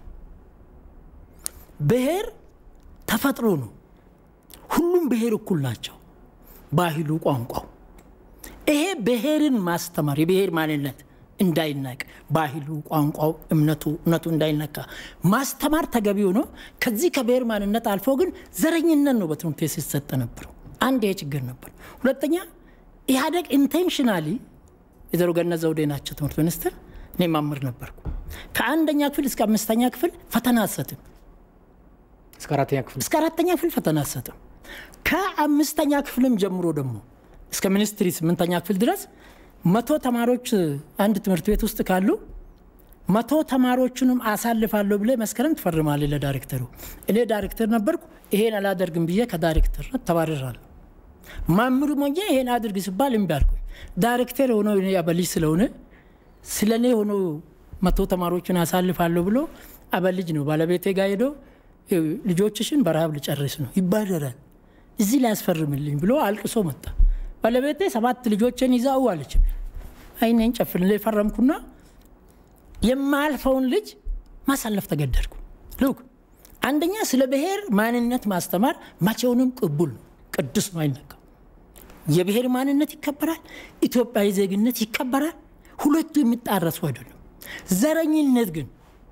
ብሔር ተፈጥሮ ነው። ሁሉም ብሔር እኩል ናቸው። ባህሉ፣ ቋንቋው ይሄ ብሔርን ማስተማር የብሔር ማንነት እንዳይናቅ ባህሉ፣ ቋንቋው፣ እምነቱ እውነቱ እንዳይነካ ማስተማር ተገቢ ሆኖ ከዚህ ከብሔር ማንነት አልፎ ግን ዘረኝነት ነው በትምህርት ቤት ሲሰጥ ነበረው። አንድ ይሄ ችግር ነበር። ሁለተኛ ኢህአዴግ ኢንቴንሽናሊ ወይዘሮ ገነት ዘውዴ ናቸው ትምህርት ሚኒስትር፣ እኔ ማምር ነበርኩ። ከአንደኛ ክፍል እስከ አምስተኛ ክፍል ፈተና አሰጥም። እስከ አራተኛ ክፍል እስከ አራተኛ ክፍል ፈተና አሰጥም። ከአምስተኛ ክፍልም ጀምሮ ደግሞ እስከ ሚኒስትሪ ስምንተኛ ክፍል ድረስ መቶ ተማሪዎች አንድ ትምህርት ቤት ውስጥ ካሉ መቶ ተማሪዎቹንም አሳልፋለሁ ብለ መስከረም ትፈርማለህ ለዳይሬክተሩ። እኔ ዳይሬክተር ነበርኩ። ይሄን አላደርግም ብዬ ከዳይሬክተርነት ተባረራለሁ። ማምሩ ሞኜ ይሄን አድርግ ሲባል እምቢ አልኩኝ። ዳይሬክተር ሆኖ እኔ አበልጅ ስለሆነ ስለ እኔ ሆኖ መቶ ተማሪዎችን አሳልፋለሁ ብሎ አበልጅ ነው ባለቤቴ ጋር ሄዶ ልጆችሽን በረሃብ ልጨርስ ነው ይባረራል፣ እዚህ ላይ ያስፈርምልኝ ብሎ አልቅሶ መጣ። ባለቤቴ ሰባት ልጆችን ይዛው አለች። አይኔን ጨፍን ላይ ፈረምኩና የማያልፈውን ልጅ ማሳለፍ ተገደድኩ። ልክ አንደኛ ስለ ብሔር ማንነት ማስተማር መቼውንም ቅቡል ነው፣ ቅዱስ ነው፣ አይነካም። የብሔር ማንነት ይከበራል፣ ኢትዮጵያዊ ዜግነት ይከበራል። ሁለቱ የሚጣረሱ አይደሉም። ዘረኝነት ግን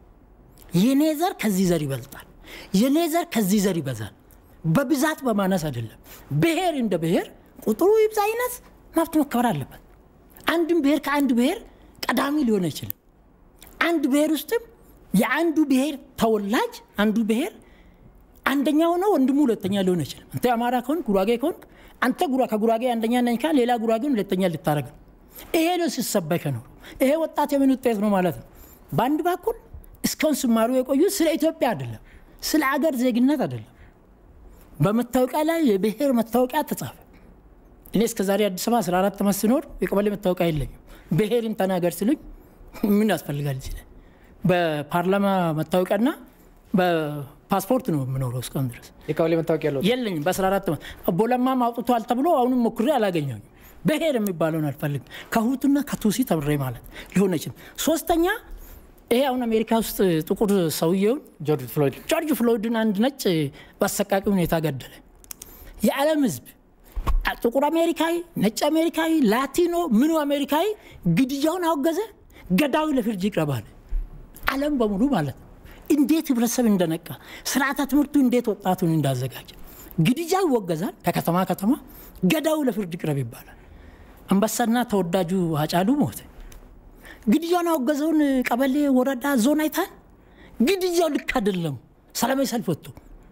የኔ ዘር ከዚህ ዘር ይበልጣል፣ የኔ ዘር ከዚህ ዘር ይበዛል። በብዛት በማነስ አይደለም። ብሔር እንደ ብሔር ቁጥሩ ይብዛ ይነስ መብት መከበር አለበት። አንድም ብሔር ከአንድ ብሔር ቀዳሚ ሊሆን አይችልም። አንድ ብሔር ውስጥም የአንዱ ብሔር ተወላጅ አንዱ ብሔር አንደኛ ሆኖ ወንድሙ ሁለተኛ ሊሆን አይችልም። አንተ አማራ ከሆን ጉራጌ ከሆን አንተ ከጉራጌ አንደኛ ነኝ ካል ሌላ ጉራጌን ሁለተኛ ልታደረግ ነው። ይሄ ነው ሲሰበከ ነው። ይሄ ወጣት የምን ውጤት ነው ማለት ነው። በአንድ በኩል እስካሁን ሲማሩ የቆዩት ስለ ኢትዮጵያ አይደለም፣ ስለ አገር ዜግነት አይደለም። በመታወቂያ ላይ የብሔር መታወቂያ ተጻፈ። እኔ እስከ ዛሬ አዲስ አበባ 14 ዓመት ስኖር የቀበሌ መታወቂያ የለኝም። ብሔርን ተናገር ስሉኝ ምን ያስፈልጋል ይችላል። በፓርላማ መታወቂያና በፓስፖርት ነው የምኖረው እስካሁን ድረስ የቀበሌ መታወቂያ ያለው የለኝም። በ14 ዓመት ቦለማም አውጥቷል ተብሎ አሁንም ሞክሬ አላገኘሁም። ብሔር የሚባለውን አልፈልግም። ከሁቱና ከቱሲ ተምሬ ማለት ሊሆን አይችልም። ሶስተኛ ይሄ አሁን አሜሪካ ውስጥ ጥቁር ሰውየውን ጆርጅ ፍሎይድ ጆርጅ ፍሎይድን አንድ ነጭ በአሰቃቂ ሁኔታ ገደለ። የዓለም ሕዝብ ጥቁር አሜሪካዊ፣ ነጭ አሜሪካዊ፣ ላቲኖ ምኑ አሜሪካዊ ግድያውን አወገዘ። ገዳዩ ለፍርድ ይቅረባል። ዓለም በሙሉ ማለት ነው። እንዴት ህብረተሰብ እንደነቃ ስርዓተ ትምህርቱ እንዴት ወጣቱን እንዳዘጋጀ ግድያ ይወገዛል። ከከተማ ከተማ ገዳዩ ለፍርድ ይቅረብ ይባላል። አንበሳና ተወዳጁ አጫሉ ሞተ። ግድያውን አወገዘውን ቀበሌ፣ ወረዳ፣ ዞን አይታል። ግድያው ልክ አይደለም። ሰላማዊ ሰልፍ ወጥቶ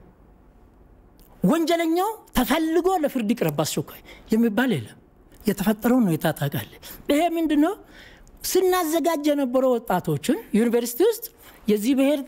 ወንጀለኛው ተፈልጎ ለፍርድ ይቅረብ አስቸኳይ የሚባል የለም። የተፈጠረውን ሁኔታ ታውቃለህ። ይሄ ምንድን ነው? ስናዘጋጅ የነበረው ወጣቶችን ዩኒቨርሲቲ ውስጥ የዚህ ብሔር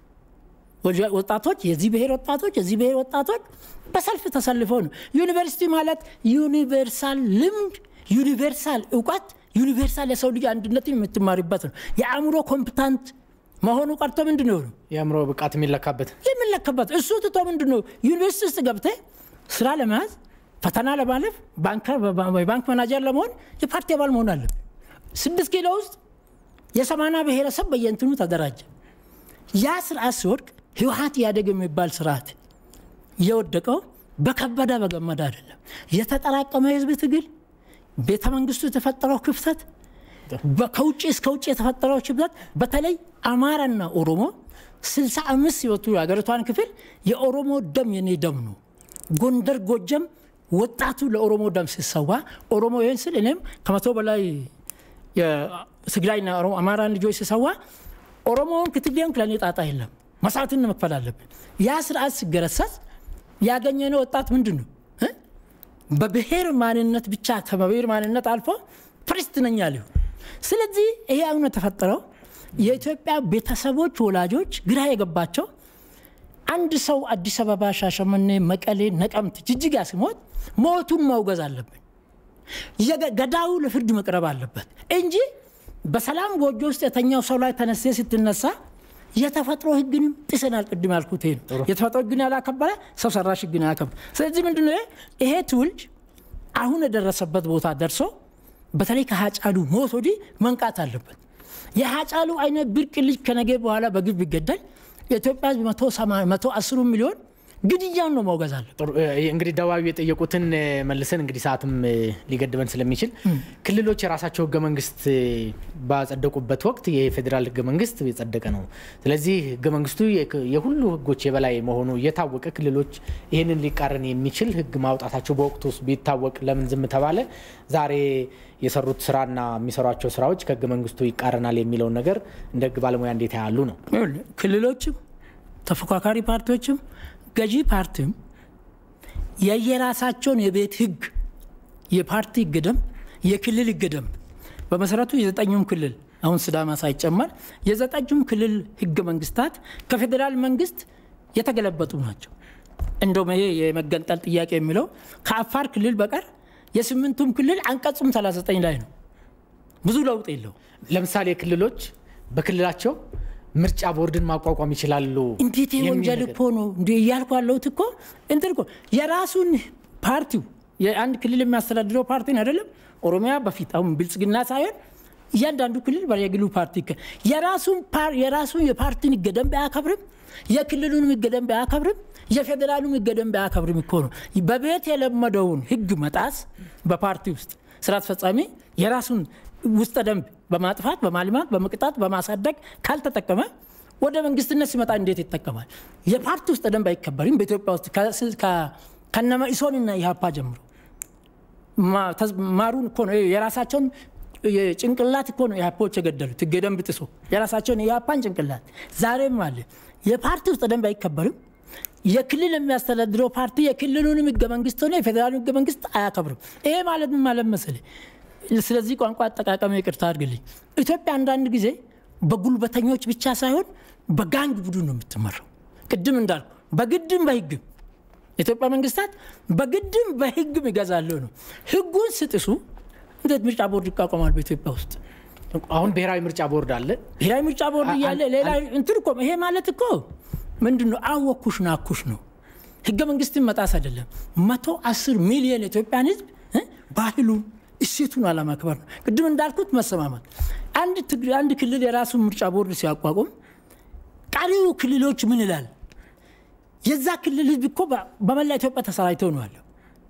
ወጣቶች የዚህ ብሔር ወጣቶች የዚህ ብሔር ወጣቶች በሰልፍ ተሰልፈው ነው። ዩኒቨርሲቲ ማለት ዩኒቨርሳል ልምድ፣ ዩኒቨርሳል እውቀት፣ ዩኒቨርሳል የሰው ልጅ አንድነትን የምትማሪበት ነው። የአእምሮ ኮምፒታንት መሆኑ ቀርቶ ምንድን ነው የአእምሮ ብቃት የሚለካበት የሚለካበት እሱ ትቶ ምንድን ነው ዩኒቨርሲቲ ውስጥ ገብተህ ስራ ለመያዝ ፈተና ለማለፍ ባንክ መናጀር ለመሆን የፓርቲ አባል መሆን አለብህ። ስድስት ኪሎ ውስጥ የሰማና ብሔረሰብ በየእንትኑ ተደራጀ። ያ ስርዓት ሲወድቅ ህወሀት ኢህአዴግ የሚባል ስርዓት የወደቀው በከበደ በገመዳ አይደለም። የተጠራቀመ የህዝብ ትግል፣ ቤተ መንግስቱ የተፈጠረው ክፍተት፣ ከውጭ እስከ ውጭ የተፈጠረው ክፍተት፣ በተለይ አማራና ኦሮሞ ስልሳ አምስት ሲወቱ የሀገሪቷን ክፍል የኦሮሞ ደም የኔ ደም ነው። ጎንደር፣ ጎጀም ወጣቱ ለኦሮሞ ደም ሲሰዋ ኦሮሞ ይህን ስል እኔም ከመቶ በላይ የትግራይና አማራን ልጆች ሲሰዋ ኦሮሞውን ክትሌን ለእኔ ጣጣ የለም መስዋዕትን መክፈል አለብን። ያ ስርዓት ሲገረሰስ ያገኘነው ወጣት ምንድን ነው? በብሔር ማንነት ብቻ ከብሔር ማንነት አልፎ ፕሬስት ነኝ ሊሆን። ስለዚህ ይሄ አሁን የተፈጠረው የኢትዮጵያ ቤተሰቦች ወላጆች ግራ የገባቸው አንድ ሰው አዲስ አበባ፣ ሻሸመኔ፣ መቀሌ፣ ነቀምት፣ ጅጅጋ ሲሞት ሞቱን ማውገዝ አለብን። ገዳዩ ለፍርድ መቅረብ አለበት እንጂ በሰላም ጎጆ ውስጥ የተኛው ሰው ላይ ተነስተ ስትነሳ የተፈጥሮ ሕግንም ጥሰናል። ቅድም ያልኩት ይሄ ነው። የተፈጥሮ ሕግን ያላከበረ ሰው ሰራሽ ሕግን ያላከበረ። ስለዚህ ምንድን ነው ይሄ ትውልድ አሁን የደረሰበት ቦታ ደርሶ በተለይ ከሀጫሉ ሞት ወዲህ መንቃት አለበት። የሀጫሉ አይነት ብርቅ ልጅ ከነገ በኋላ በግብ ይገደል የኢትዮጵያ ሕዝብ መቶ አስሩ ሚሊዮን ግድያን ነው ማውገዝ አለ። እንግዲህ ደቡባዊ የጠየቁትን መልሰን እንግዲህ ሰዓትም ሊገድበን ስለሚችል ክልሎች የራሳቸው ህገ መንግስት ባጸደቁበት ወቅት የፌዴራል ህገ መንግስት የጸደቀ ነው። ስለዚህ ህገ መንግስቱ የሁሉ ህጎች የበላይ መሆኑ እየታወቀ ክልሎች ይህንን ሊቃረን የሚችል ህግ ማውጣታቸው በወቅቱ ቢታወቅ ለምን ዝም ተባለ? ዛሬ የሰሩት ስራና የሚሰሯቸው ስራዎች ከህገ መንግስቱ ይቃረናል የሚለውን ነገር እንደ ህግ ባለሙያ እንዴት ያሉ ነው? ክልሎችም ተፎካካሪ ፓርቲዎችም ገዢ ፓርቲም የየራሳቸውን የቤት ህግ የፓርቲ ህግ ደንብ፣ የክልል ህግ ደንብ በመሰረቱ የዘጠኙም ክልል አሁን ስዳማ ሳይጨመር የዘጠኙም ክልል ህገ መንግስታት ከፌዴራል መንግስት የተገለበጡ ናቸው። እንደውም ይሄ የመገንጠል ጥያቄ የሚለው ከአፋር ክልል በቀር የስምንቱም ክልል አንቀጹም 39 ላይ ነው። ብዙ ለውጥ የለው። ለምሳሌ ክልሎች በክልላቸው ምርጫ ቦርድን ማቋቋም ይችላሉ። እንዴት ይሄ የሚል ወንጀል ነገር። እኮ ነው እንዲ እያልኩ ያለሁት እኮ እንትን እኮ የራሱን ፓርቲው የአንድ ክልል የሚያስተዳድረው ፓርቲን አይደለም። ኦሮሚያ በፊት አሁን ብልጽግና ሳይሆን እያንዳንዱ ክልል በየግሉ ፓርቲ ይከ- የራሱን ፓር- የራሱን የፓርቲን ህገ ደንብ አያከብርም። የክልሉንም ህገ ደንብ አያከብርም። የፌዴራሉም ህገ ደንብ አያከብርም እኮ ነው። በቤት የለመደውን ህግ መጣስ በፓርቲ ውስጥ ስራ አስፈጻሚ የራሱን ውስጠ ደንብ በማጥፋት በማልማት በመቅጣት በማሳደግ ካልተጠቀመ ወደ መንግስትነት ሲመጣ እንዴት ይጠቀማል? የፓርቲ ውስጥ ደንብ አይከበርም በኢትዮጵያ ውስጥ ከስ- ከ- ከነ መኢሶንና ኢህአፓ ጀምሮ ማ- ተዝ- ማሩን እኮ ነው የራሳቸውን ጭንቅላት እኮ ነው ኢህአፓዎች የገደሉት ህገ ደንብ ጥሶ የራሳቸውን የኢህአፓን ጭንቅላት ዛሬም አለ። የፓርቲ ውስጥ ደንብ አይከበርም። የክልል የሚያስተዳድረው ፓርቲ የክልሉንም ህገ መንግስት ሆነ የፌዴራሉን ህገ መንግስት አያከብርም። ይሄ ማለት ምን ማለት መሰለህ? ስለዚህ ቋንቋ አጠቃቀም ይቅርታ አድርግልኝ። ኢትዮጵያ አንዳንድ ጊዜ በጉልበተኞች ብቻ ሳይሆን በጋንግ ቡድን ነው የምትመራው። ቅድም እንዳልኩ በግድም በህግም የኢትዮጵያ መንግስታት በግድም በህግም ይገዛለሁ ነው። ህጉን ስጥሱ እንዴት ምርጫ ቦርድ ይቋቋማል በኢትዮጵያ ውስጥ? አሁን ብሔራዊ ምርጫ ቦርድ አለ። ብሔራዊ ምርጫ ቦርድ እያለ ሌላ እንትን እኮ ይሄ ማለት እኮ ምንድን ነው? አወኩሽ ናኩሽ ነው። ህገ መንግስትን መጣስ አይደለም። መቶ አስር ሚሊዮን የኢትዮጵያን ህዝብ እ ባህሉን እሴቱን አለማክበር ነው። ቅድም እንዳልኩት መሰማማት። አንድ ትግ- አንድ ክልል የራሱን ምርጫ ቦርድ ሲያቋቁም ቀሪው ክልሎች ምን ይላል? የዛ ክልል ህዝብ እኮ በ- በመላ ኢትዮጵያ ተሰራጭተው ነው ያለው።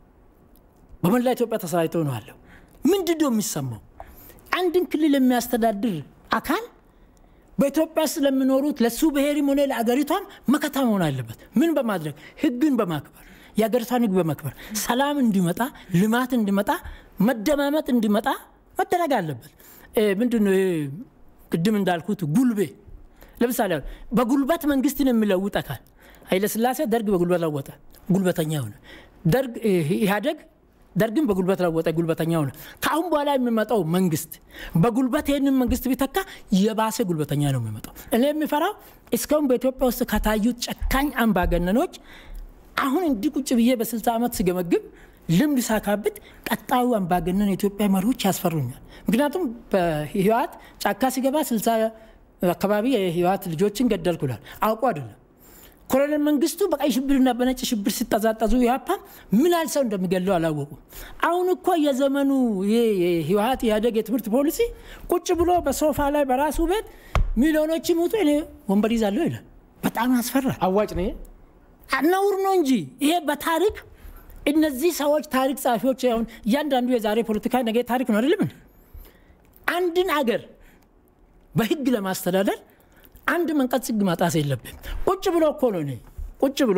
በመላ ኢትዮጵያ ተሰራጭተው ነው ያለው። ምንድን ነው የሚሰማው? አንድን ክልል የሚያስተዳድር አካል በኢትዮጵያ ውስጥ ለሚኖሩት ለሱ ብሔርም ሆነ ለአገሪቷም መከታ መሆን አለበት። ምን በማድረግ ህግን በማክበር የሀገሪቷን ህግ በማክበር ሰላም እንዲመጣ፣ ልማት እንዲመጣ፣ መደማመጥ እንዲመጣ መደረግ አለበት። እ ምንድን ነው ይሄ ቅድም እንዳልኩት ጉልቤ ለምሳሌ አሁን በጉልበት መንግስትን የሚለውጥ አካል ኃይለስላሴ ደርግ በጉልበት ለወጠ፣ ጉልበተኛ ሆነ። ደርግ እ ኢህአዴግ ደርግን በጉልበት ለወጠ፣ ጉልበተኛ ሆነ። ከአሁን በኋላ የሚመጣው መንግስት በጉልበት ይህንን መንግስት ቢተካ የባሰ ጉልበተኛ ነው የሚመጣው። እኔ የሚፈራው እስካሁን በኢትዮጵያ ውስጥ ከታዩት ጨካኝ አምባገነኖች አሁን እንዲህ ቁጭ ብዬ በስልሳ ዓመት ስገመግብ ልምድ ሳካብት ቀጣዩ አምባገነን የኢትዮጵያ መሪዎች ያስፈሩኛል። ምክንያቱም በህወሓት ጫካ ሲገባ ስልሳ አካባቢ የህወሓት ልጆችን ገደልኩላል አውቁ አይደለም። ኮሎኔል መንግስቱ በቀይ ሽብርና በነጭ ሽብር ሲጠዛጠዙ ኢህአፓ ምን ያህል ሰው እንደሚገለው አላወቁም። አሁን እኮ የዘመኑ ይሄ የህወሓት ኢህአዴግ የትምህርት ፖሊሲ ቁጭ ብሎ በሶፋ ላይ በራሱ ቤት ሚሊዮኖች ሙቱ እኔ ወንበር ይዛለሁ ይላል። በጣም ያስፈራል። አዋጭ ነው ይሄ? ነውር ነው እንጂ ይሄ በታሪክ እነዚህ ሰዎች ታሪክ ጸሐፊዎች አሁን እያንዳንዱ የዛሬ ፖለቲካ ነገ ታሪክ ነው አይደለም እንዴ? አንድን አገር በህግ ለማስተዳደር አንድ መንቀጽ ህግ ማጣስ የለብም። ቁጭ ብሎ እኮ ነው እኔ ቁጭ ብሎ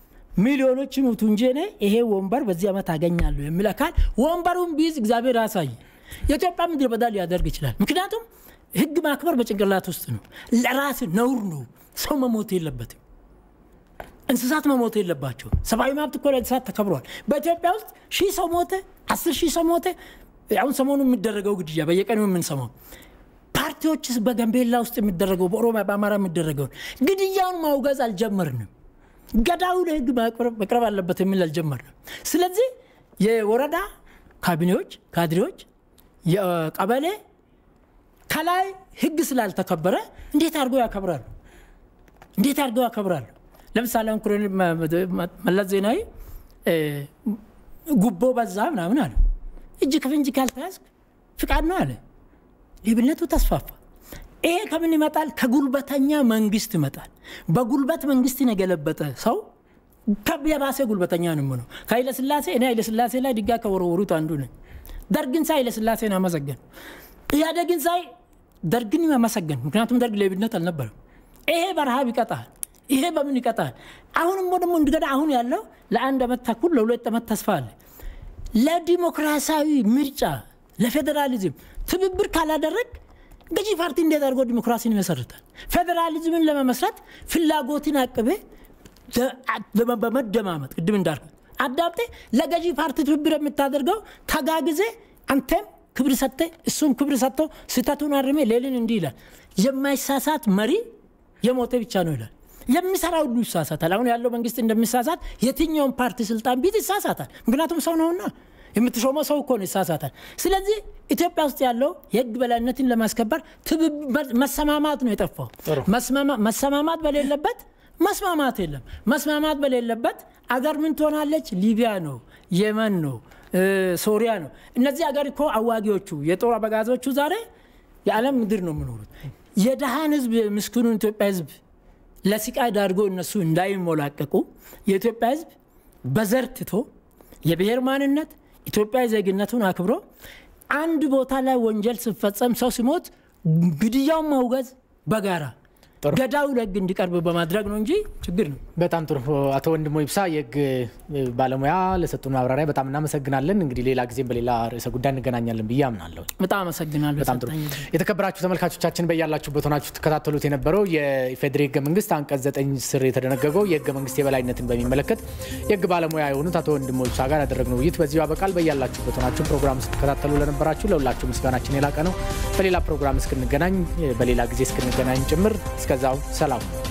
ሚሊዮኖች ይሙቱ እንጂ እኔ ይሄ ወንበር በዚህ ዓመት አገኛለሁ የሚል አካል ወንበሩን ቢይዝ እግዚአብሔር ያሳይ የኢትዮጵያ ምድረ በዳ ሊያደርግ ይችላል። ምክንያቱም ህግ ማክበር በጭንቅላት ውስጥ ነው። ለራስ ነውር ነው። ሰው መሞት የለበትም። እንስሳት መሞት የለባቸው። ሰብአዊ መብት እኮ ለእንስሳት ተከብሯል። በኢትዮጵያ ውስጥ ሺህ ሰው ሞተ፣ አስር ሺህ ሰው ሞተ። አሁን ሰሞኑ የሚደረገው ግድያ በየቀኑ የምንሰማው ፓርቲዎችስ በጋምቤላ ውስጥ የሚደረገው በኦሮሚያ በአማራ የሚደረገውን ግድያውን ማውገዝ አልጀመርንም። ገዳዩ ለህግ መቅረብ አለበት የሚል አልጀመርንም። ስለዚህ የወረዳ ካቢኔዎች፣ ካድሬዎች፣ የቀበሌ ከላይ ህግ ስላልተከበረ እንዴት አድርገው ያከብራሉ? እንዴት አድርገው ያከብራሉ? ለምሳሌ አሁን ኮሎኔል መለስ ዜናዊ ጉቦ በዛ ምናምን አለ። እጅ ከፍንጅ ካልተያዝክ ፍቃድ ነው አለ። ሌብነቱ ተስፋፋ። ይሄ ከምን ይመጣል? ከጉልበተኛ መንግስት ይመጣል። በጉልበት መንግስትን የገለበጠ ሰው የባሰ ጉልበተኛ ነው ነው። ከኃይለስላሴ እኔ ኃይለስላሴ ላይ ድንጋይ ከወረወሩት አንዱ ነኝ። ደርግን ሳይ ኃይለስላሴን አመሰገን፣ ኢህአዴግን ሳይ ደርግን አመሰገን። ምክንያቱም ደርግ ሌብነት አልነበረም። ይሄ በረሃብ ይቀጣል። ይሄ በምን ይቀጣል? አሁንም ደግሞ እንደገና አሁን ያለው ለአንድ ዓመት ተኩል ለሁለት ዓመት ተስፋ አለ። ለዲሞክራሲያዊ ምርጫ ለፌዴራሊዝም ትብብር ካላደረግ ገዢ ፓርቲ እንዴት አድርጎ ዲሞክራሲን ይመሰርታል? ፌዴራሊዝምን ለመመስረት ፍላጎትን አቅቤ በመደማመጥ ቅድም እንዳልኩት አዳምጤ ለገዢ ፓርቲ ትብብር የምታደርገው ተጋግዜ አንተም ክብር ሰጥተ እሱም ክብር ሰጥቶ ስህተቱን አርሜ ሌልን እንዲህ ይላል። የማይሳሳት መሪ የሞተ ብቻ ነው ይላል። የሚሰራ ሁሉ ይሳሳታል። አሁን ያለው መንግስት እንደሚሳሳት የትኛውን ፓርቲ ስልጣን ቢት ይሳሳታል። ምክንያቱም ሰው ነውና የምትሾመው ሰው እኮ ነው፣ ይሳሳታል። ስለዚህ ኢትዮጵያ ውስጥ ያለው የህግ በላይነትን ለማስከበር መሰማማት ነው የጠፋው። መሰማማት በሌለበት መስማማት የለም። መስማማት በሌለበት አገር ምን ትሆናለች? ሊቢያ ነው፣ የመን ነው፣ ሶሪያ ነው። እነዚህ አገር እኮ አዋጊዎቹ የጦር አበጋዞቹ ዛሬ የዓለም ምድር ነው የሚኖሩት። የደሃን ህዝብ ምስኪኑን ኢትዮጵያ ህዝብ ለስቃይ ዳርጎ እነሱ እንዳይሞላቀቁ የኢትዮጵያ ህዝብ በዘር ትቶ የብሔር ማንነት ኢትዮጵያዊ ዜግነቱን አክብሮ አንድ ቦታ ላይ ወንጀል ሲፈጸም ሰው ሲሞት ግድያውን ማውገዝ በጋራ ገዳዩ ለህግ እንዲቀርብ በማድረግ ነው እንጂ ችግር ነው። በጣም ጥሩ አቶ ወንድሞ ይብሳ የህግ ባለሙያ ለሰጡን ማብራሪያ በጣም እናመሰግናለን። እንግዲህ ሌላ ጊዜም በሌላ ርዕሰ ጉዳይ እንገናኛለን ብዬ አምናለሁ። በጣም አመሰግናለሁ። በጣም ጥሩ የተከበራችሁ ተመልካቾቻችን በያላችሁበት ሆናችሁ ትከታተሉት የነበረው የኢፌዴሪ ህገ መንግስት አንቀጽ ዘጠኝ ስር የተደነገገው የህገ መንግስት የበላይነትን በሚመለከት የህግ ባለሙያ የሆኑት አቶ ወንድሞ ይብሳ ጋር ያደረግነው ውይይት በዚሁ አበቃል። በያላችሁበት ሆናችሁ ፕሮግራም ስትከታተሉ ለነበራችሁ ለሁላችሁ ምስጋናችን የላቀ ነው። በሌላ ፕሮግራም እስክንገናኝ በሌላ ጊዜ እስክንገናኝ ጭምር እስከዛው ሰላም